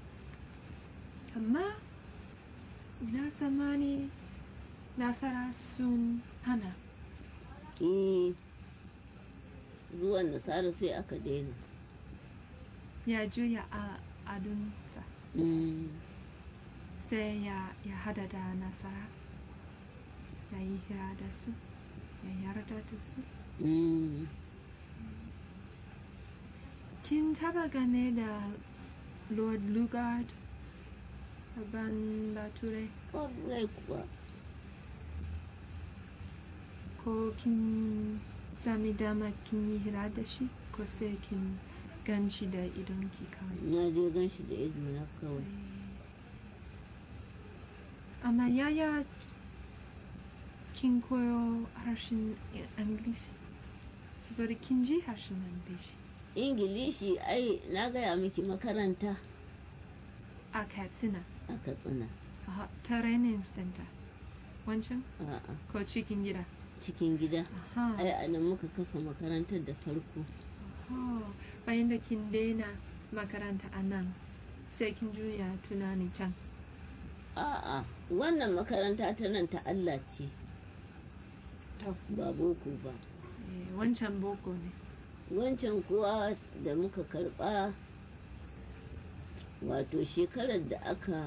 amma ina tsammani nasara sun hana eh zuwan nasara sai aka daina ya juya a adunsa Mm. sai ya, ya hada da nasara ya yi hira da su ya yarda da su Mm. kin taba game da lord lugard ban bature Ƙwarai kuwa ko kin sami dama kin yi hira da shi ko sai kin gan shi da idonki kawai na je gan shi da ido na kawai amma yaya kin koyo harshen ingilishi saboda kin ji harshen ingilishi ingilishi ai na gaya miki makaranta a katsina a katsina a training center wancan a'a ko cikin gida cikin gida aha ai a nan muka kafa makarantar da farko Oh, bayan da kin daina makaranta a nan sai kin juya tunani can a'a wannan makaranta ta nan ta Allah ce to ba boko ba eh, wancan boko ne wancan kuwa da muka karba wato shekarar da aka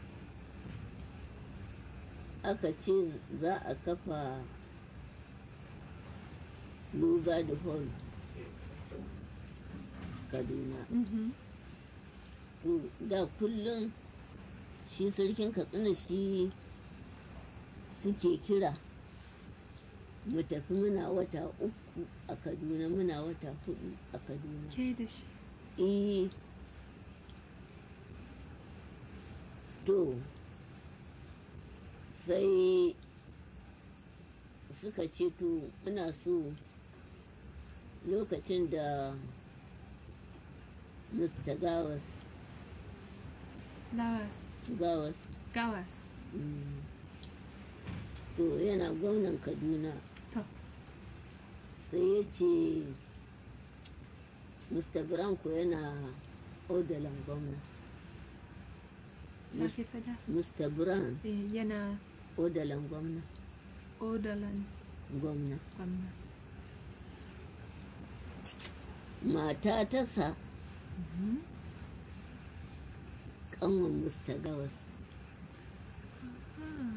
aka ce za a kafa luga da hall kaduna Mhm. to da kullum shi sarkin katsina shi suke kira mu tafi muna wata uku a kaduna muna wata hudu a kaduna ke da shi eh to sai suka ce to muna so lokacin da mr gawas lawas gawas gawas mm, to yana gwamnan kaduna to sai ya ce mr branko yana odalan gwamna sake fada mr brown Eh, yana odalan gwamna odalan gwamna gwamna mata ta sa kanwan mr gawas ah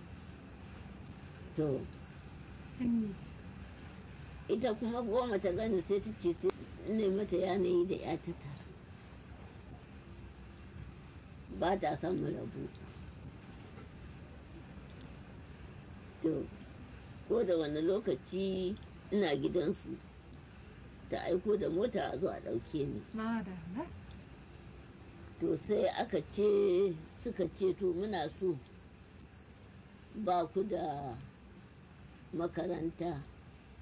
to hanyi ita kuma goma ta gani sai ta ce ne mata yanayi da ya ta tara ba ta son mu rabu to ko da wani lokaci ina gidansu ta aiko da mota a zo a ɗauke ni madalla to sai aka ce suka ce to muna so ba ku da makaranta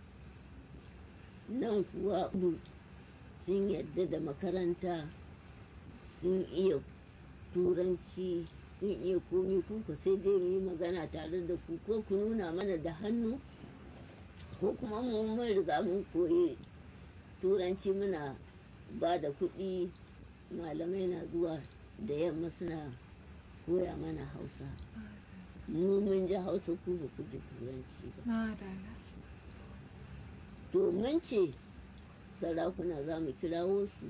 nan kuwa du- sun yadda da makaranta sun iya turanci sun iya komi kuka sai dai mu yi magana tare da ku ko ku nuna mana da hannu ko kuma mu mun riga mun koyi turanci muna ba da kuɗi malamai na zuwa da yamma suna koya mana hausa mu mun ji hausa ku ba ku ji turanci ba madalla to mun ce sarakuna za mu kirawo su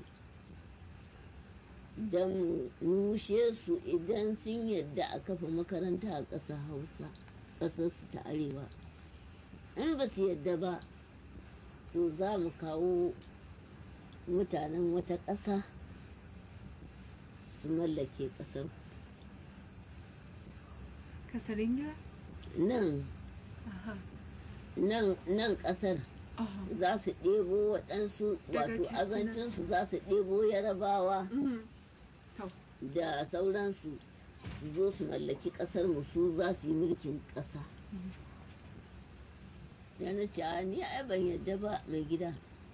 don mu nushe su idan sun yadda a kafa makaranta a ƙasar hausa ƙasarsu ta arewa in ba su yadda ba to za mu kawo mutanen wata ƙasa su mallake ƙasar kasar ingila nan aha nan nan ƙasar aha za su ɗebo waɗansu Daga wato Katsina. azancinsu za su ɗebo yarabawa Mhm. to da sauransu su zo su mallaki ƙasar mu su za su yi mulkin ƙasa da na ce "A, ni ai ban yadda ba mai gida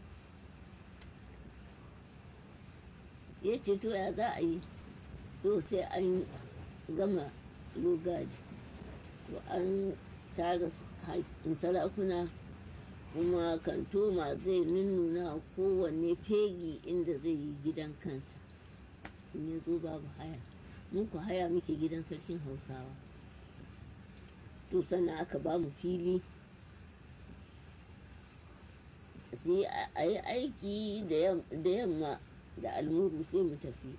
ya ce to ya za a yi to sai an gama logaji to an tara haƙƙin sarakuna kuma kantoma zai nunnuna kowanne fegi inda zai yi gidan kansa in ya zo babu haya mun ku haya muke gidan sarkin hausawa to sannan aka ba mu fili sai a- a yi aiki da yam- da yamma da almuru sai mu tafi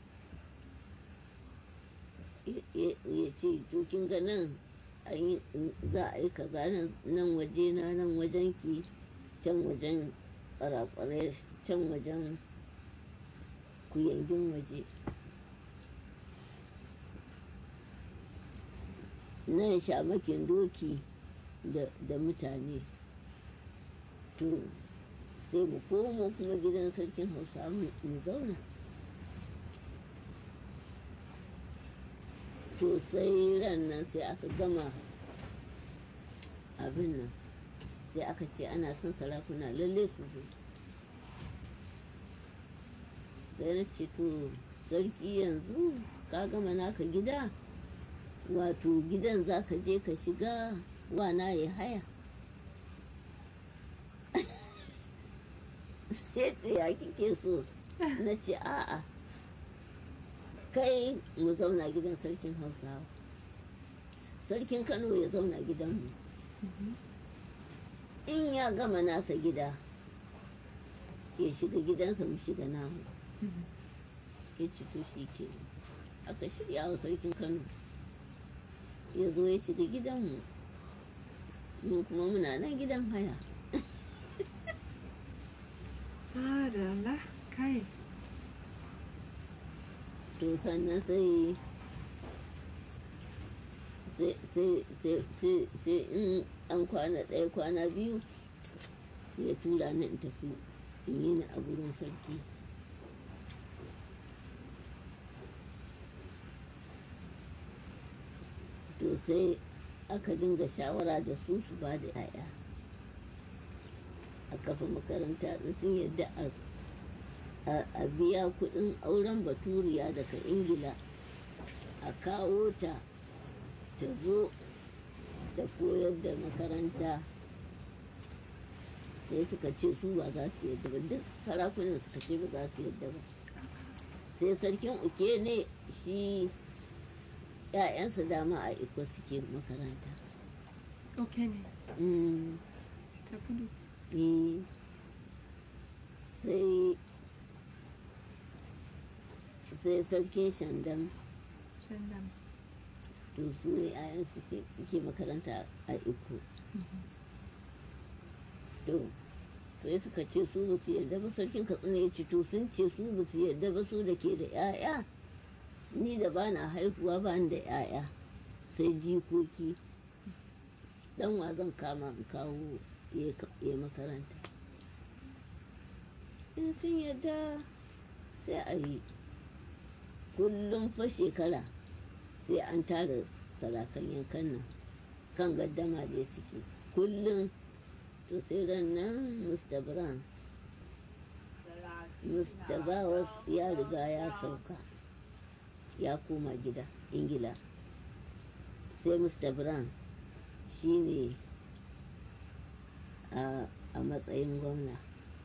Ya- ya ya ce to kin ga nan an yi- za a yi kaza nan- nan waje na nan wajen ki can wajen kwarakwarai can wajen kuyangin waje nan shamakin doki da da mutane to sai mu komo kuma gidan sarkin hausa mu mu zauna to sai ran nan sai aka gama abin nan sai aka ce ana son sarakuna lalle su zo sai na ce to sarki yanzu ka gama naka gida wato gidan za ka je ka shiga wana ya haya sai ce ya kike so na ce a'a kai mu zauna gidan sarkin hausawa sarkin kano ya zauna gidanmu in ya gama nasa gida ya shiga gidansa mu shiga namu ya ci to shi ke aka shirya wa sarkin kano ya zo ya shiga gidanmu mu kuma muna nan gidan haya madalla kai to sannan sai sai sai sai sai sai in an kwana ɗaya kwana biyu ya tura ni in tafi in yi ni a gurin sarki to sai aka dinga shawara da su su ba da 'ya'ya a kafa makaranta in sun yadda a a biya kudin auren baturiya daga ingila a kawo ta ta zo ta koyar da makaranta sai suka ce su ba za su yadda ba duk sarakunan suka ce ba za su yadda ba sai sarkin uke ne shi ‘ya'yansa dama a iko suke makaranta Okay ne. Mm, Ta kudu. eh, sai sai sarkin shandam Shandam. to su ne ‘ya'yansu sai suke makaranta a iko to sai suka ce su ba su yarda ba sarkin katsina ya ce to sun ce su ba su yarda ba su da ke da 'ya'ya ni da ba na haihuwa ba ni da 'ya'ya sai jikoki dan wa zan kama in kawo ya makaranta in sun yarda sai a yi kullum fa shekara sai an tara sarakan yankan nan kan gaddama da suke kullum to sai ran nan mr brown mr bawas ya riga ya sauka ya koma gida ingila sai mr brown shi ne a matsayin gwamna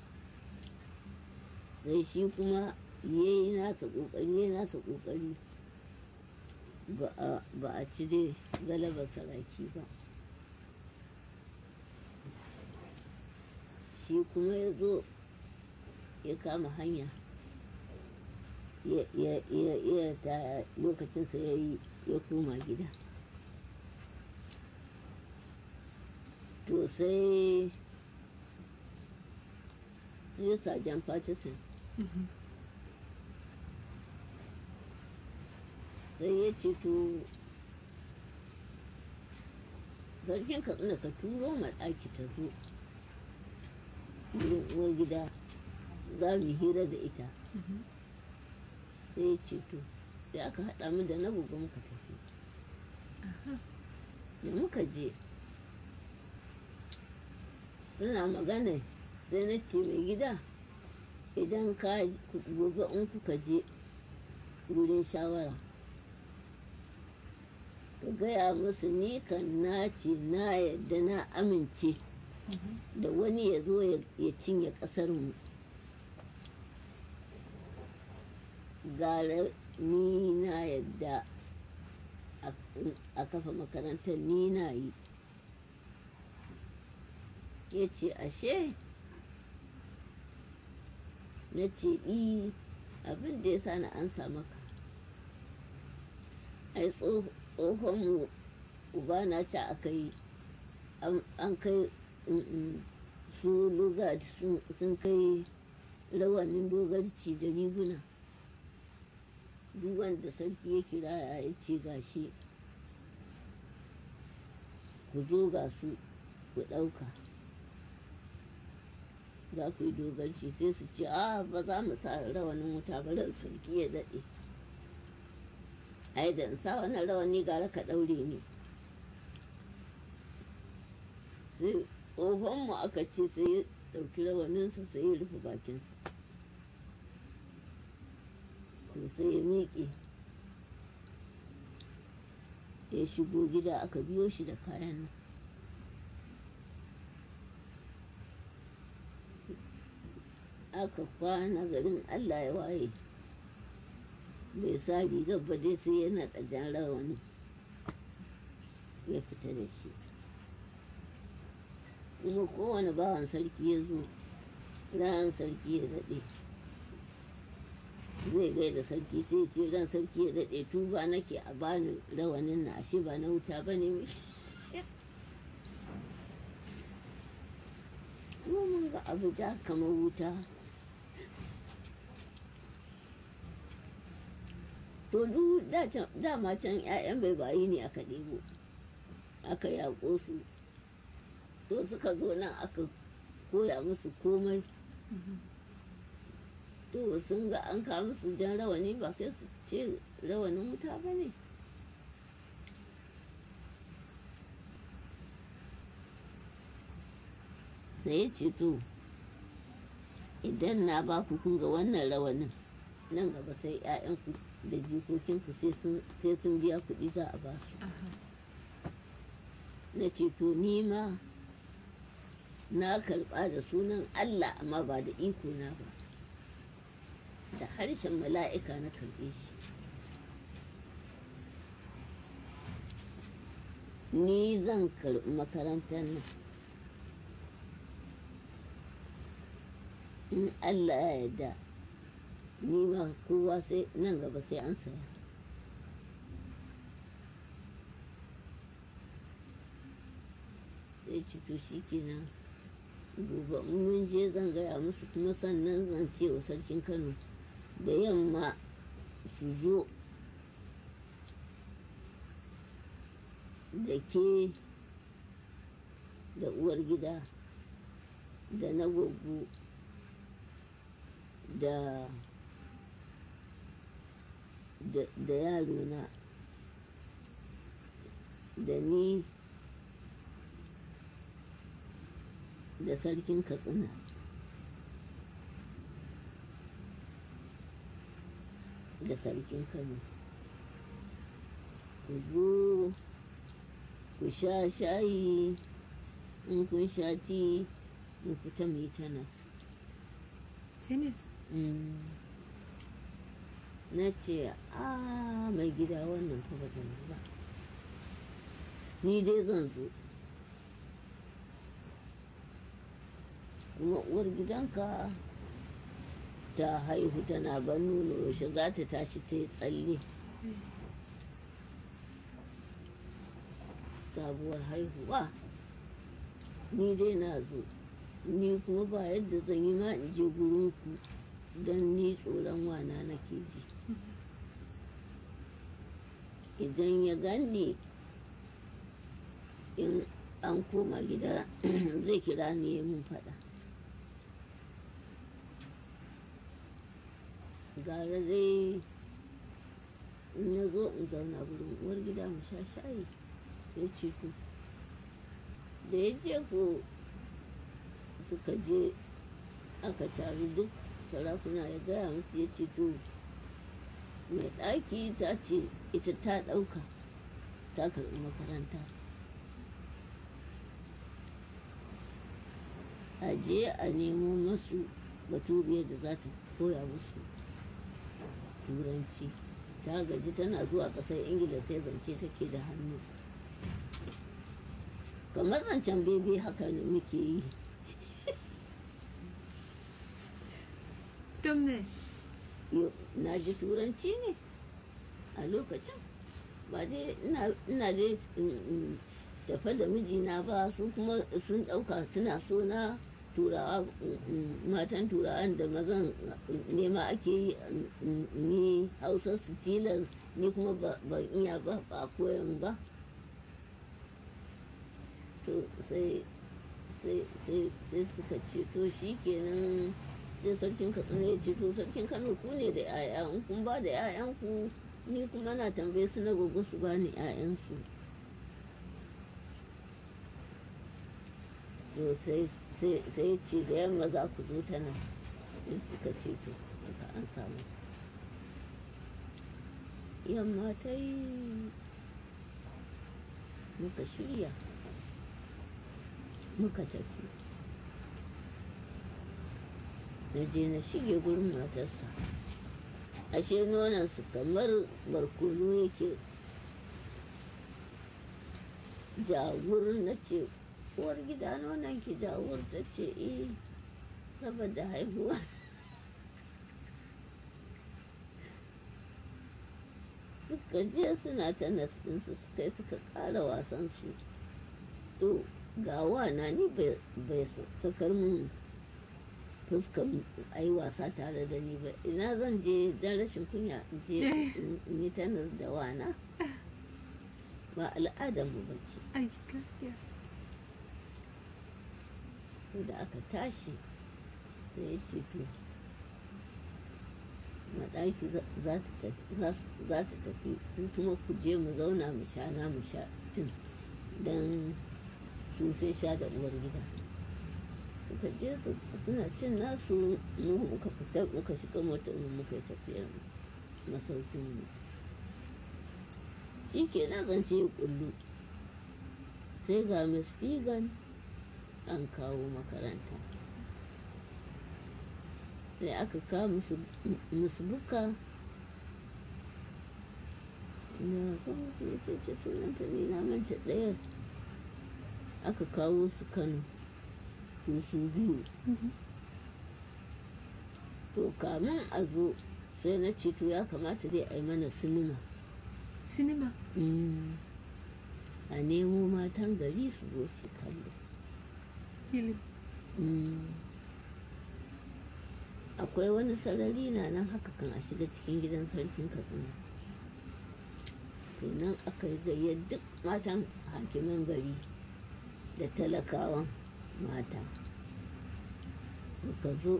sai shi kuma ya yi nasa kokari ya nasa kokari ba a ci dai galabar saraki ba shi kuma ya zo ya kama hanya ya ta lokacinsa ya yi ya koma gida to sai sai sajan Patterson sai ya ce to sarkin katsina ka turo ɗaki ta zo wurin uwar gida za mu hira da ita sai ya ce to sai aka haɗa mu da na gobe muka tafi da muka je suna magana sai na ce mai gida idan ka gobe in kuka je wurin shawara ka gaya musu ni kan na ce na yadda na amince da wani ya zo ya cinye ƙasarmu gara ni na yadda a kafa makarantar ni na yi ya ce ashe na ce i abin da ya sa na an maka ai tsohon uba na ci aka yi an kai su lugard sun kai rawanin dogarci da riguna duk wanda sarki ya kira ya ce gashi ku zo ga su ku ɗauka za ku yi dogarci sai su ce a ba za mu sa rawanin wuta ba ran sarki ya daɗe ai da sa wani rawani gara ka ɗaure ne sai tsohonmu aka ce sai ya ɗauki rawaninsa sai ya rufe bakinsa to sai ya miƙe ya shigo gida aka biyo shi da kayan nan aka kwana garin allah ya waye bai sa rigar ba dai sai yana ɗajen rawani ya fita da shi kuma kowane bawan sarki ya zo ran sarki ya daɗe zai gaida sarki sai ce ran sarki ya daɗe tuba nake a bani rawanin na ashe ba na wuta ba ne mun ga abu ja kamar wuta to duk da can- dama can 'ya'yan bai bayi ne aka ɗebo aka yaƙo su to suka zo nan aka koya musu komai to sun ga an kawo musu jan rawani ba sai su ce rawanin wuta ba ne sai ya ce to idan na ba ku kun ga wannan rawanin nan gaba sai 'ya'yanku da jikokinku sai sun- sai sun biya kuɗi za a ba su Aha. na ce to ni ma na karɓa da sunan Allah amma ba da iko na ba da harshen mala'ika na karɓe shi ni zan karɓi makarantar nan in Allah ya yarda ni ma kowa sai nan gaba sai an saya sai ci to shi kenan gobe in mun je zan gaya musu kuma sannan zan ce wa sarkin kano da yamma su zo da ke da uwar gida da na gogo da da da yarona da ni da sarkin katsina da sarkin kano ku zo ku sha shayi in kun sha ti in fita mu yi tanas Tennis. Mm. na ce a mai gida wannan fa ba zan yi ba ni dai zan zo kuma uwar gidanka ta haihu tana ban nono yaushe za ta tashi ta yi tsalle sabuwar haihuwa ni dai na zo ni kuma ba yadda zan yi ma in je gurinku don ni tsoron wana nake ji idan ya ganni in an koma gida zai kira ni ya mun faɗa gara dai in na zo in zauna wurin uwar gida mu sha shayi ya ce to da ya je ko suka je aka taru duk sarakuna ya gaya musu ya ce to mai ɗaki ta ce ita ta ɗauka ta karɓi makaranta a je a nemo masu baturiyar da za ta koya musu turanci ta gaji tana zuwa ƙasar ingila sai zance take da hannu kamar zancen bebe haka ne muke yi Don me? Yo, na ji turanci ne a lokacin ba dai ina ina dai mm, mm, tafe da mijina ba su kuma sun ɗauka suna so na turawa mm, mm, matan turawan da mazan mm, nema ake yi mm, mm, ni hausa su tilas ni kuma ba- ban iya ba ba a koyan ba to sai sai sai sai suka ce to shi kenan sai sarkin katsina ya ce to sarkin kano ku ne da 'ya'ya in kun ba da 'ya'yanku ni kuma na tambaye su na gogo su ba ni 'ya'yansu to sai sai sai ce da yamma za ku zo ta nan sai suka ce to suka an samu yamma ta yi muka shirya muka tafi na je na shige gurin matarsa ashe nonansu kamar barkono yake jawur na ce uwar gida nonon ki jawur ta ce eh saboda haihuwa suka je suna ta nastinsu suka yi suka ƙara wasansu to ga wana ni bai sakar mun fuskar a yi wasa tare da ni ba ina zan je don rashin kunya in je in- in yi tanar da wana ba al'adar mu bace ai gaskiya sai da aka tashi sai ya ce to maɗaki za za ta tafi za su- za ta tafi ku kuma ku je mu zauna mu sha na mu sha tun don su sai sha da uwar gida suka je su suna cin nasu mu muka fita muka shiga motar mu muka yi tafiyar mu masaukin mu shi ke na zance ya kullu sai ga miss Figan an kawo makaranta sai aka kawo musu musu buka na kuma su ce ce sunanta ne na manta ɗaya aka kawo su kano su su biyu to kamun a zo sai na ce to ya kamata dai a yi mana sinima sinima Mm. a nemo matan gari su zo su kallo film Mm. akwai wani sarari na nan haka kan a shiga cikin gidan sarkin katsina kenan aka yi gayyar duk matan hakiman gari da talakawan mata suka zo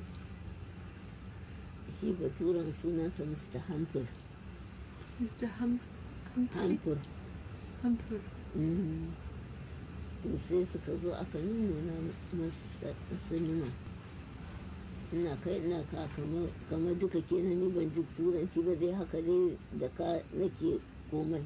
shi baturen sunansa mr hamfur mr Hum Humphrey hamfur Humphrey Mm. to sai suka zo aka nuna masu sinima ina kai ina ka kamar kamar duka kenan ni ban ji turanci ba dai haka dai da ka nake komai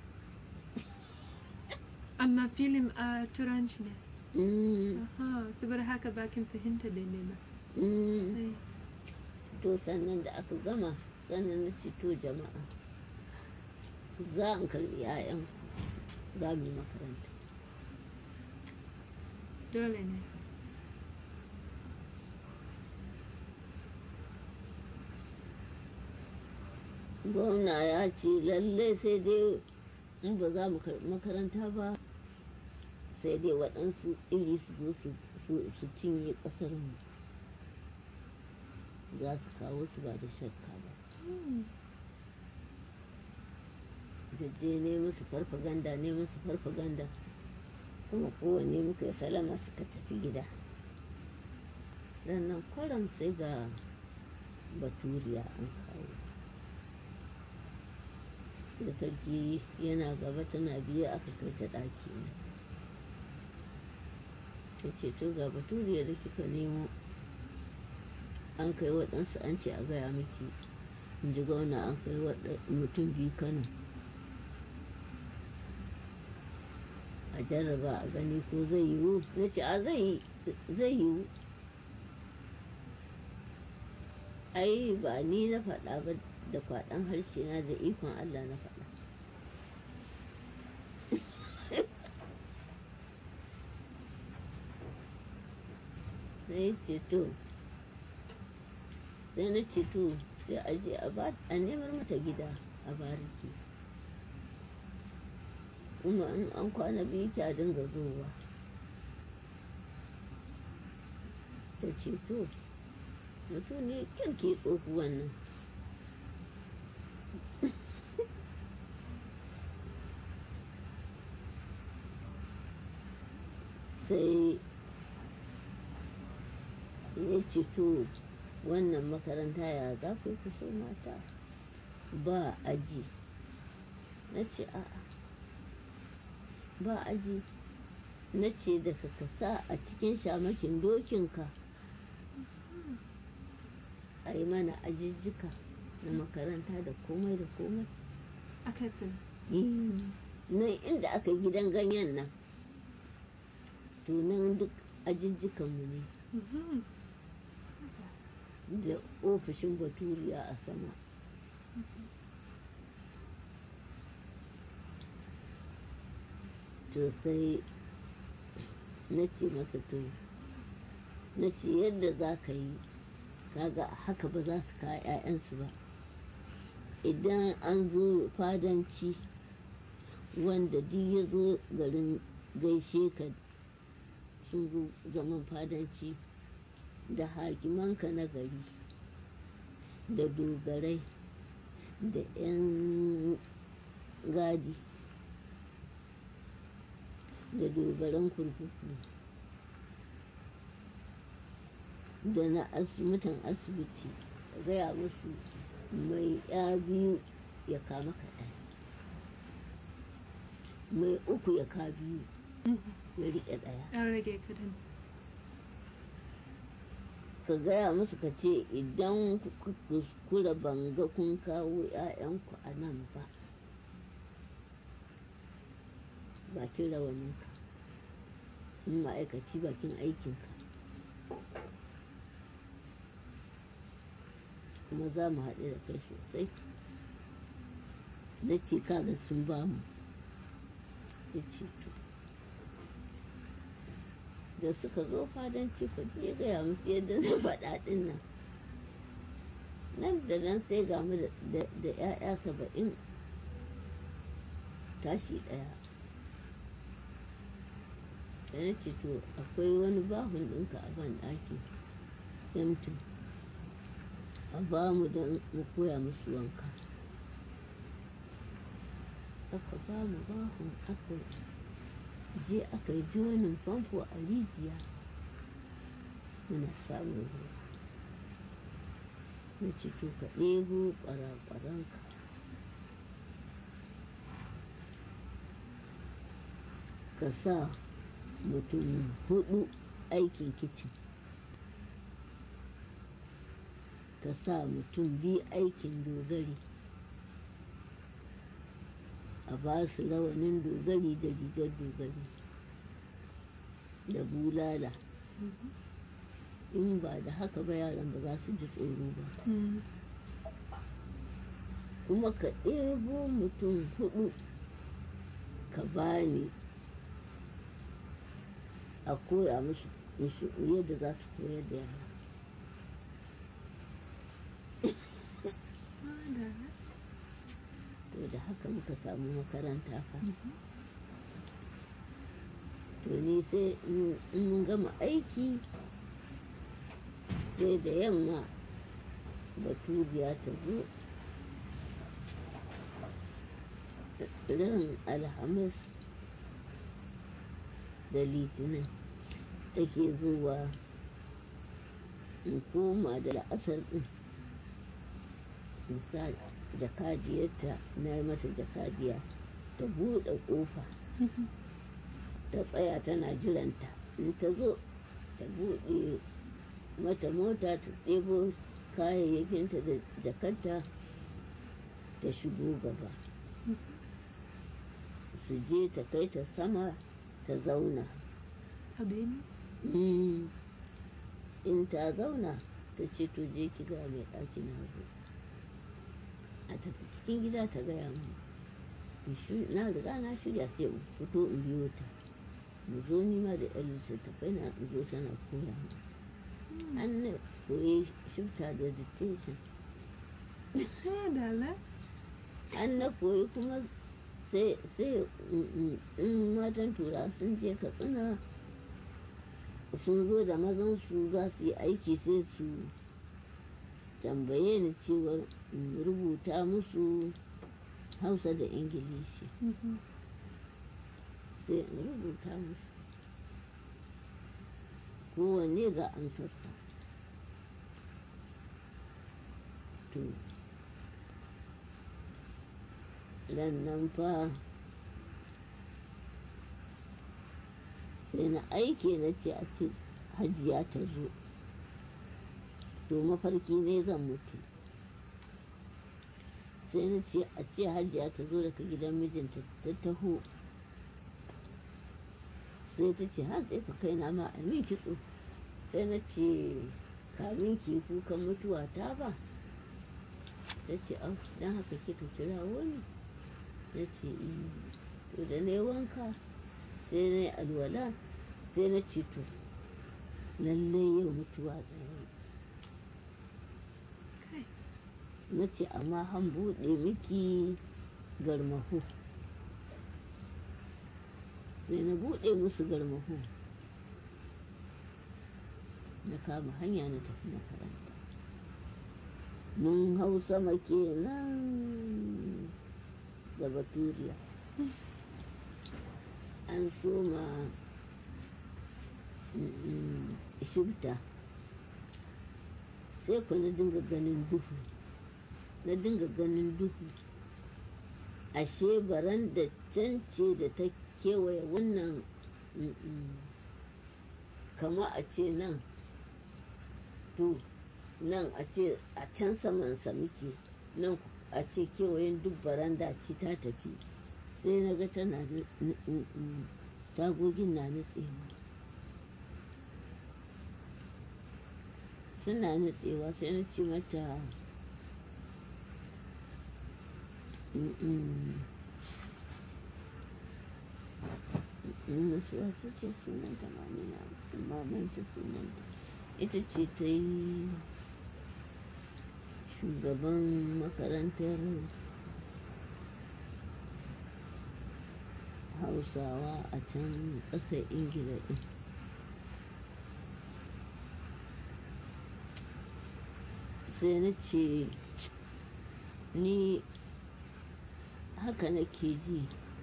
amma film a turanci ne Mm, aha saboda haka bakin fahimta da ne ba mm. Ai, to sannan da aka gama sannan na ce to jama'a za in karbi 'ya'yan za mu yi makaranta dole ne gwamna ya ce lallai sai dai in ba za mu karɓi makaranta ba sai dai waɗansu iri su zo su- su- su cinye ƙasar mu za su kawo su ba da shakka ba jajje ne musu farfaganda ne musu farfaganda kuma kowanne muka yi salama suka tafi gida sannan kwaram sai ga baturiya an kawo da sarki yana gaba tana biye aka kai ta ɗaki ne ta ce to ga baturiya da kika nemo an kai waɗansu an ce a gaya miki in ji gauna an kai waɗa- mutum biyu kano a jarraba a gani ko zai yiwu na ce a zai zai yiwu ai ba ni na faɗa ba da kwaɗan harshe na da ikon Allah na faɗa sai ce to sai na ce to sai a je a ba a nemar mata gida a bariki kuma in an kwana biyu ki a dinga zowa ta ce to mutum ne kyan ke tsohuwan nan sai ya ce to wannan makaranta ya za ku yi ku so mata ba aji na ce a'a ba aji na ce da ka sa a cikin shamakin dokinka a yi mana ajijjika na makaranta da komai da komai aka fi nan inda aka yi gidan ganyen nan to nan duk ajijjikanmu ne da ofishin baturiya a sama to sai na ce masa to na ce yadda za ka yi kaga haka ba za su kawo 'ya'yansu ba idan an zo fadanci wanda duk ya zo garin gaishe ka sun zo zaman fadanci da hakimanka na gari da dogarai da 'yan gadi da dogaran kurkuku da na asibitin asibiti ka gaya musu mai ya biyu ya kama kaɗan mai uku ya ka biyu ya riƙe ɗaya an rage kadan ka gaya musu ka ce idan kuka kuskura banga kun kawo 'ya'yanku a nan ba bakin rawaninka in ma'aikaci bakin aikinka kuma za mu haɗu da kai sosai na ce kaga sun ba mu ya ce to da suka zo fadanci ku ya gaya musu yadda zai faɗa ɗin nan nan da nan sai ga mu da 'ya'ya saba'in tashi ɗaya da na ce to akwai wani bahun ɗinka a ban ɗaki yamtin a ba mu don mu koya musu wanka aka ba mu bahun aka je aka yi jonin famfo a rijiya muna samun ruwa na ce to ka ɗebo ƙwara-ƙwaranka ka sa mutum hudu aikin kicin ka sa mutum biyu aikin dogari a ba su rawanin dogari da rigar dogari da bulala in ba da haka ba yaran ba za su ji tsoro ba kuma ka ɗebo mutum hudu ka bani a koya musu yadda za su koyar da yara to da haka muka samu makaranta fa to ni sai in mun gama aiki sai da yamma baturiya ta zo ran alhamis da litinin take zuwa in koma da la'asar din in sa jakadiyarta na yi mata jakadiya ta buɗe ƙofa ta tsaya tana jiranta in ta zo ta buɗe mata mota ta ɗebo kayayyakinta da jakarta ta shigo gaba su je ta kai ta sama ta zauna Habeni? in ta zauna ta ce to je ki ga mai ɗaki na zo a tafi cikin gida ta gaya mu na riga na shirya sai in fito in biyo ta mu zo ni ma da yan littattafai na in zo tana koya mu an na koyi shifta da dictation Dala? an na koyi kuma sai in matan tura sun je katsina sun zo da mazan su za su yi aiki sai su tambaye ni cewar in rubuta musu hausa da ingilishi sai in rubuta musu kowanne ga ansarsa to nan fa sai na aike na ce a ce hajiya ta zo to mafarki ne zan mutu sai na ce a ce hajiya ta zo daga gidan mijinta ta taho sai ta ce har sai ka kai na ma a min kitso sai na ce kamin ki kukan mutuwa ta ba ta ce au don haka kika kira wani na ce to da na yi wanka sai na yi alwala sai na ce to lallai yau mutuwa tsaye na ce amma han buɗe miki garmahu sai na buɗe musu garmahu na kama hanya na tafi makaranta mun hau sama kenan da baturiya an soma shibta sai ku na dinga ganin duhu na dinga ganin duhu ashe baran da can ce da ta kewaye wannan kama a ce nan to nan a ce a can samansa muke nan a ce kewayen duk baranda ce ta tafi sai na ga tana tagogin na nutsewa suna nutsewa sai na ce mata wasu wasu ce sunanta ma ne na mamanta sunanta ita ce ta yi shugaban makarantar hausawa a can ƙasar ingila ɗin sai na ce ni haka nake ji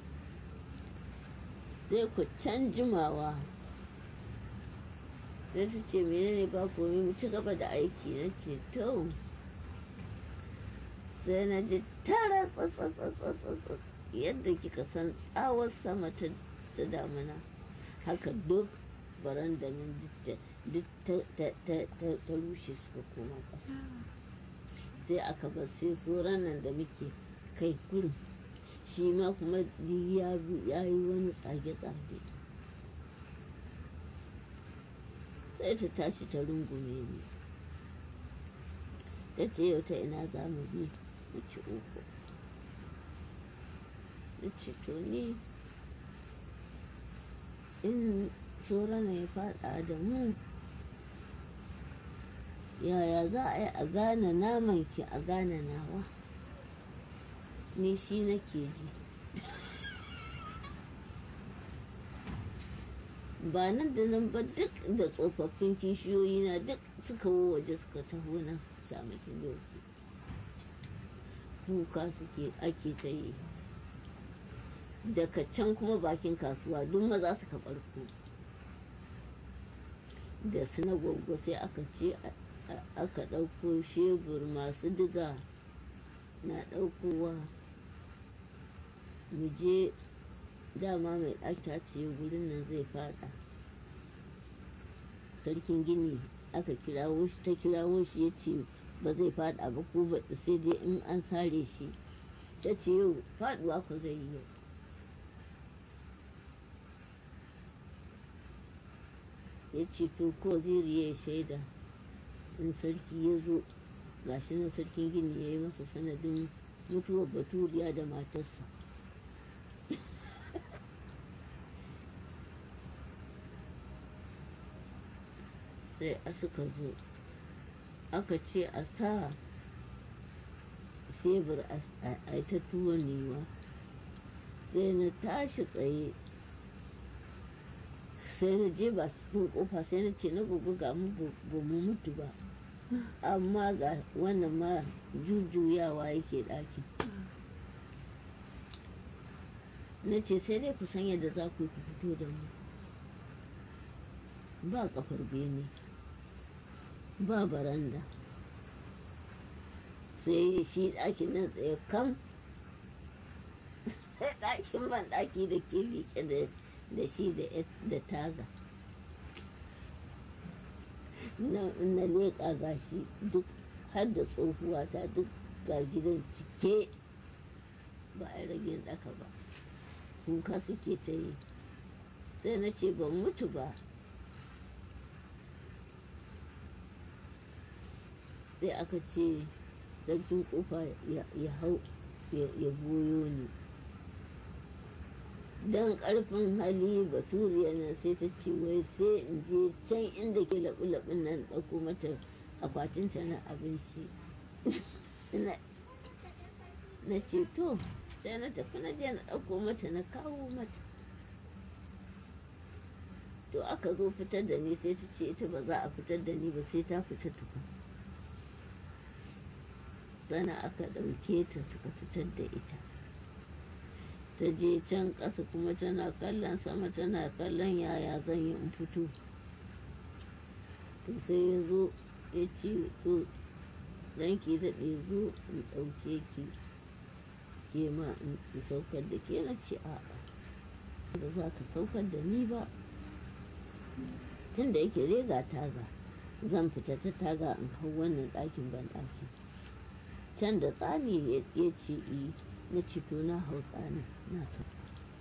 sai ku can jimawa sai ta ce menene ba komai mu ci gaba da aiki na ce to sai na ji tara tsatsatsatsatsat yadda kika san tsawar sama ta damuna haka duk baranda nan duk ta rushe suka koma ƙasa sai aka bar sai tsoron nan da muke kai kurin shi ma kuma ya yi wani tsage-tsage sai ta tashi ta rungume ni ta ce yau ta ina za mu bi mu ci uku na ce to ni in tsoron ya fada da mu yaya za a yi a gane naman ki a gane nawa ni shi nake ji ba nan da nan ba duk da tsofaffin kishiyoyi na duk suka waje suka taho nan shamakin doki kuka suke ake ta yi daga can kuma bakin kasuwa duk maza suka barko da su na gwaggo sai aka ce aka ɗauko shebur masu diga na ɗaukowa mu je dama mai ɗaki ce gurin nan zai fada sarkin gini aka kirawo shi ta kirawo shi ya ce ba zai fada ba ko ba sai dai in an sare shi ta ce yau faduwa ku zai yi yau ya ce to ko zai ya shaida in sarki ya zo gashi nan sarkin gini ya yi masa sanadin mutuwar baturiya da matarsa sai a suka zo aka ce a sa shebur a ta tuwon newa sai na tashi tsaye sai na je ba cikin kofa sai na ce na gugu ga mu ba mu mutu ba amma ga wannan ma jujjuyawa yake ɗakin na ce sai dai ku san yadda za ku yi ku fito da mu ba kafar bene ba baranda sai shi ɗakin nan tsaye kam sai ɗakin ban ɗaki da ke liƙe da shi da taga na leƙa gashi duk har da tsohuwa ta duk ga gidan cike ba a rage ɗaka ba kuka suke ta yi sai na ce ban mutu ba sai aka ce sarkin kofa ya hau ya goyo ni don karfin hali baturiya nan sai ta ce wai sai in je can inda ke laɓi-laɓin nan ɗauko mata akwatinta na abinci na ce to sai na tafi na je na ɗauko mata na kawo mata to aka zo fitar da ni sai ta ce ita ba za a fitar da ni ba sai ta fita tukun sana aka ɗauke ta suka fitar da ita ta je can ƙasa kuma tana kallon sama tana kallon yaya zan yi in fito to sai ya zo ya ce so ranki daɗe zo in ɗauke ki ke ma in saukar da ke na ce a'a da za ka saukar da ni ba tun da yake rega taga zan fita ta taga in hau wannan ɗakin ban ɗaki can da tsani ya ce i na cito na hau tsani na sauka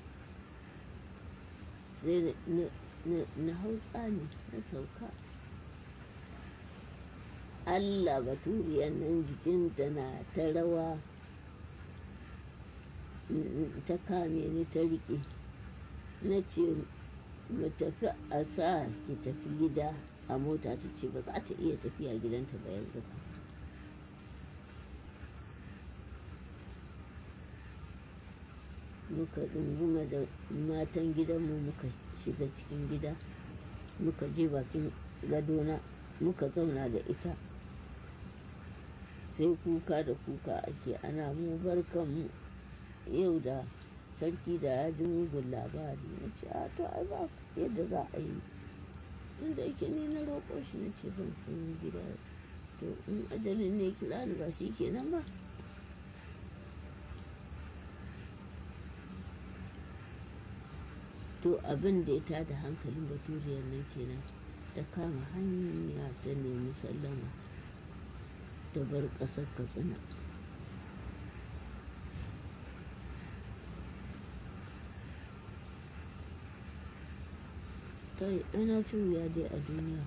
sai na hau tsani na sauka Allah baturiyar nan jikinta na ta rawa ta kame ni ta riƙe na ce mu tafi a sa ki tafi gida a mota ta ce ba za ta iya tafiya gidanta ba yanzu ba muka ɗunguma da matan gidanmu muka shiga cikin gida muka je bakin gadona muka zauna da ita sai kuka da kuka ake ana mu barkanmu yau da sarki da ya ji mugun labari na ce a to ai ba yadda za a yi tun da yake ni na roƙo shi na ce zan fi gida to in ajalin ne kira ni ba shi kenan ba to abin da ya tada hankalin baturiyar nan kenan ta kama hanya ta nemi sallama ta bar ƙasar katsina kai ana ci wuya dai a duniya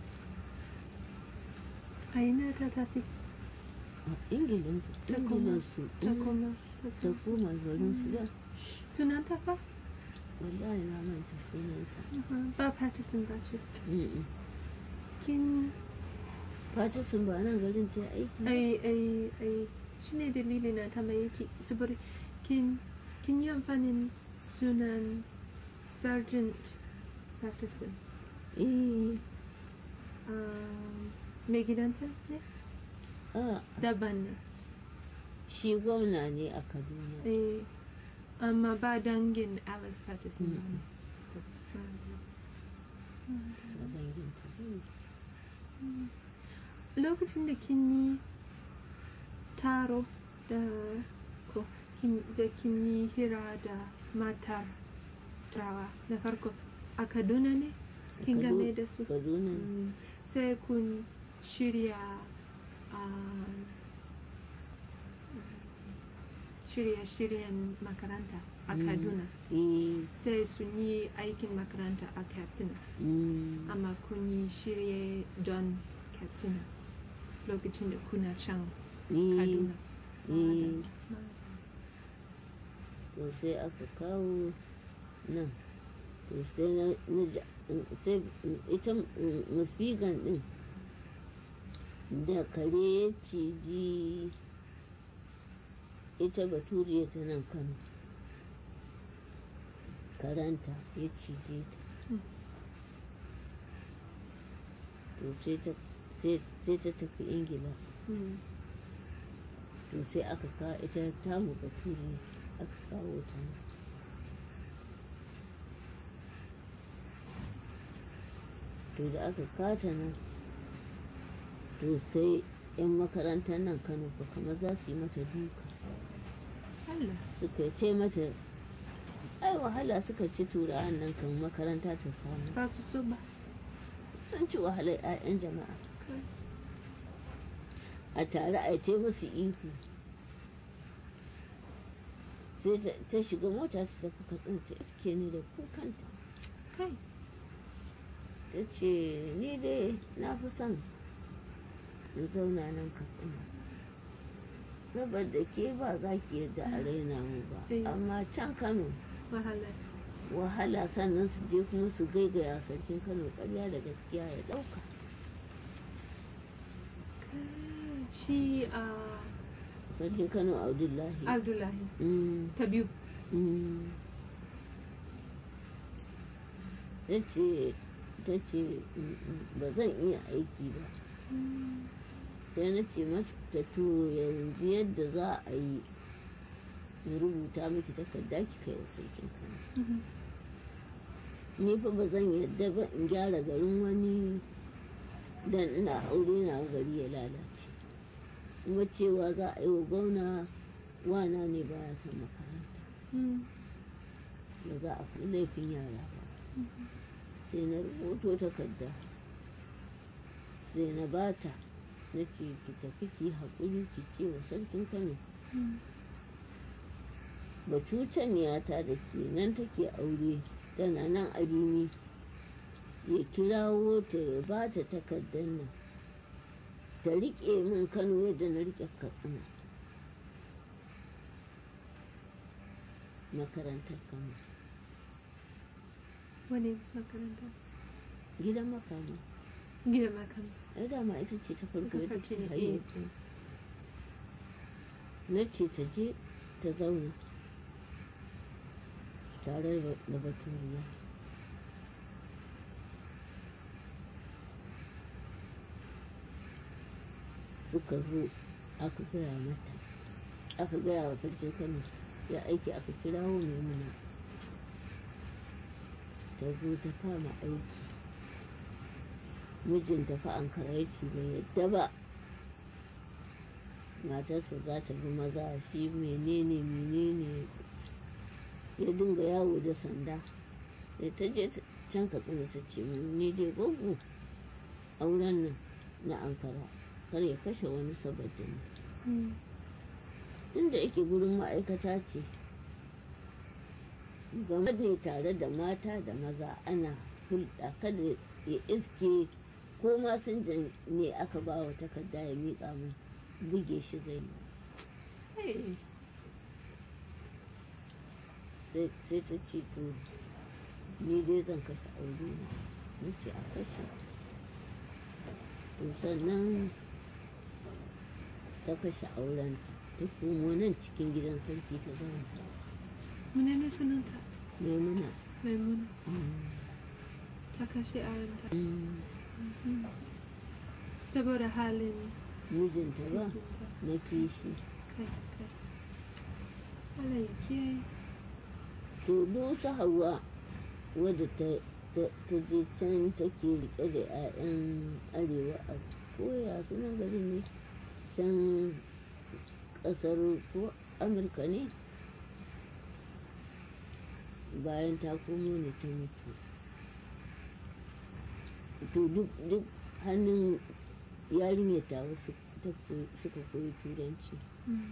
a ina ta tafi a ingilin ta koma ingilin su ta koma ta koma garin su da sunan ta fa wallahi na manta sunanta ba Patterson ba ce Mm-mm. kin Patterson ba nan garin ta aiki ai ai ai shine dalili na ta mai yake saboda kin kin yi amfanin sunan Sergeant Patterson eh um, mai gidanta ne a daban ne shi gwamna ne a kaduna eh amma ba dangin Alice Patterson ba ne a dangin ta lokacin da kin yi taro da ko kin- da kin yi hira da matar turawa na farko a kaduna ne kin Kadu- game da su kaduna ne. Mm, sai kun shirya um, shirye-shiryen makaranta a Mm. kaduna eh sai sun yi aikin makaranta a katsina mm, amma kun yi shirye don katsina lokacin da kuna can eh kaduna eh to sai aka kawo nan to sai na na ja- sai ita musbigan din da kare ya ciji ita baturiya ta nan kano karanta ya cije ta Mm. to sai ta sai sai ta tafi ingila Mm. to sai aka kawo ita tamu baturiya aka kawo ta nan to da aka kata nan to sai 'yan makarantar nan kano ba kamar za su yi mata duka Allah suka ce mata ai wahala suka ci turawan nan kan makaranta ta samu ba su so ba sun ci wahalar 'ya'yan jama'a a tare a ta musu ihu sai ta- ta shiga mota ta tafi katsin ta iske ni da kukanta kai ta ce ni dai na fi son in zauna nan katsina saboda ke ba za ki yadda a raina mu ba Eh. amma can kano wahala wahala sannan su je kuma su gaigaya sarkin kano karya da gaskiya ya ɗauka shi a sarkin kano abdullahi abdullahi Mm, ta biyu mm. ya ce ta ce ba zan iya aiki ba sai na ce mata to yanzu yadda za a yi in rubuta miki takarda ki kai wa sarkin kano ni fa ba zan yadda ba in gyara garin wani dan ina aure na gari ya lalace kuma cewa za a yi wa gwamna wana ne ba ya san makaranta ba za a fi laifin yara ba sai na rubuto takarda sai na bata na ce ki tafi ki haƙuri ki ce wa sarkin kano bacucen yata da ke nan take aure tana nan a rimi ya kirawo ta ya ba ta takardar nan ta riƙe min kano yadda na riƙe katsina makarantar kano wani makaranta gidan makama gidan makaranta ai dama ita ce ta farko Ta ita farko ce ne, haye na ce ta je ta zauna tare da da baturiya suka zo aka gaya mata aka gaya wa sarkin kano ya aiki aka kirawo maimuna ta zo ta kama aiki mijinta fa an karaici bai yadda ba matarsa za ta bi maza shi menene menene ya dinga yawo da sanda sai ta je ta- can ka tsina ta ce mun ni dai gogo auren nan na ankara kar ya kashe wani saboda ni tunda yake gurin ma'aikata ce game da tare da mata da maza ana hulɗa kada ya iske ko masinjan ne aka ba wa takarda ya miƙa min buge shi zai yi sai sai ta ce to ni dai zan kashe aure na na ce a kashe to sannan ta kashe aurenta ta komo nan cikin gidan sarki ta zauna menene sunanta maimuna maimuna mm, ta kashe aranta mm, saboda halin mijinta ba mijinta. na kishi kai kai Allah ya kiyaye to dosa hawa wadda ta ta ta je can take rike da 'ya'yan arewa a koya sunan gari ne can kasar ko amurka ne bayan ta komo ne ta mutu to duk duk hannun yarinyar ta wasu suka koyi turanci Mm.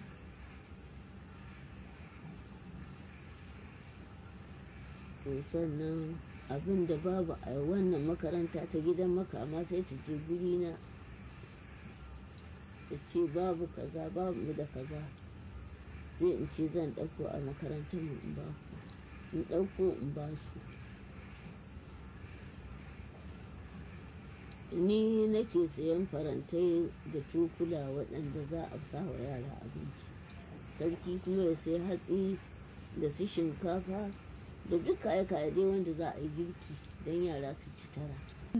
to sannan abin da babu a wannan makaranta ta gidan makama sai ta je guri na ta ce babu kaza babu da kaza sai in ce zan ɗauko a makarantar mu in ba ku in ɗauko in ba su ni nake sayan farantai da cokula waɗanda za a sa wa yara abinci sarki kuma ya sai hatsi da su shinkafa da duk kaye-kaye dai wanda za a yi girki don yara su ci tara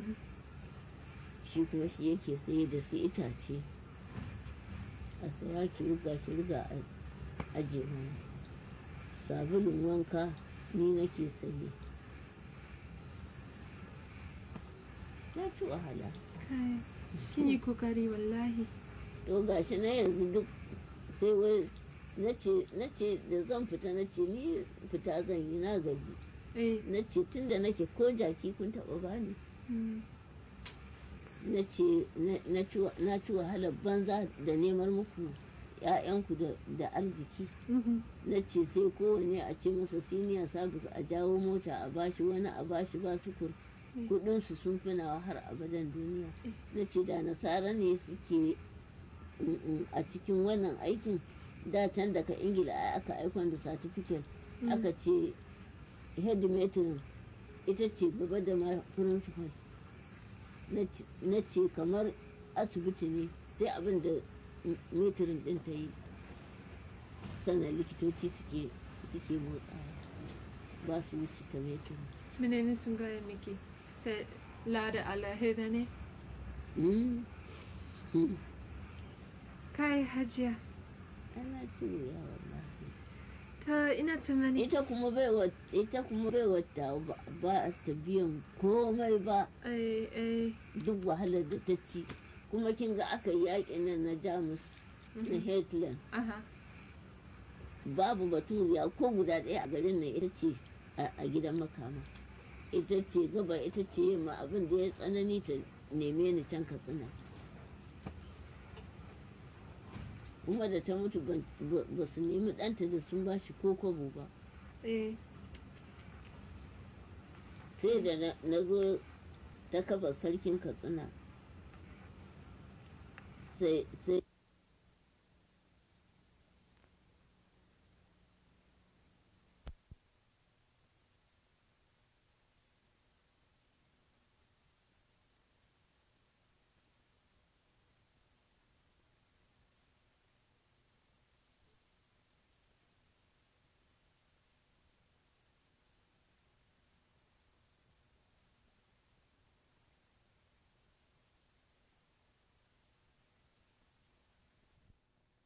shi kuma shi yake saye da su itace a saya ki ruga ki ruga a aje mana sabulun wanka ni nake saye na ci wahala kai kin yi kokari wallahi to gashi na yanzu duk sai wai na ce da zan fita na ce ni fita zan yi na gaji eh na ce tun da nake ko jaki kun taɓa bani mm. na ce na ci wahalar banza da neman muku ‘ya'yanku da arziki Mhm. na ce sai kowane a ce masa senior service a jawo mota a bashi wani a bashi ba sukur Mm. kudinsu sun fi nawa har abadan duniya na ce da nasara ne suke mm, mm, a cikin wannan aikin da can daga ingila ai aka aikon da certificate Mm. aka ce headmatron ita ce gaba da ma principal na ce kamar asibiti ne sai abin da metrin din ta yi sannan likitoci suke suke motsawa ba su wuce ta metrin menene sun gaya miki sai lada alahira ne Mm. Mm. kai hajiya ana shirya wallahi ta ina tunani ita kuma bai wa ita kuma bai wata ba ba ta biyan komai ba eh eh duk wahalar da ta ci kuma kin ga aka yi yaƙin nan na jamus na hitler aha babu baturiya ko guda ɗaya a garin nan ita ce a a gidan makama ita ce gaba ita ce yamma abin da ya tsanani ta neme ni can katsina kuma da ta mutu ban- ba ba su nemi ɗanta da sun bashi ko kobo ba eh sai da na- na zo ta kafa sarkin katsina sai sai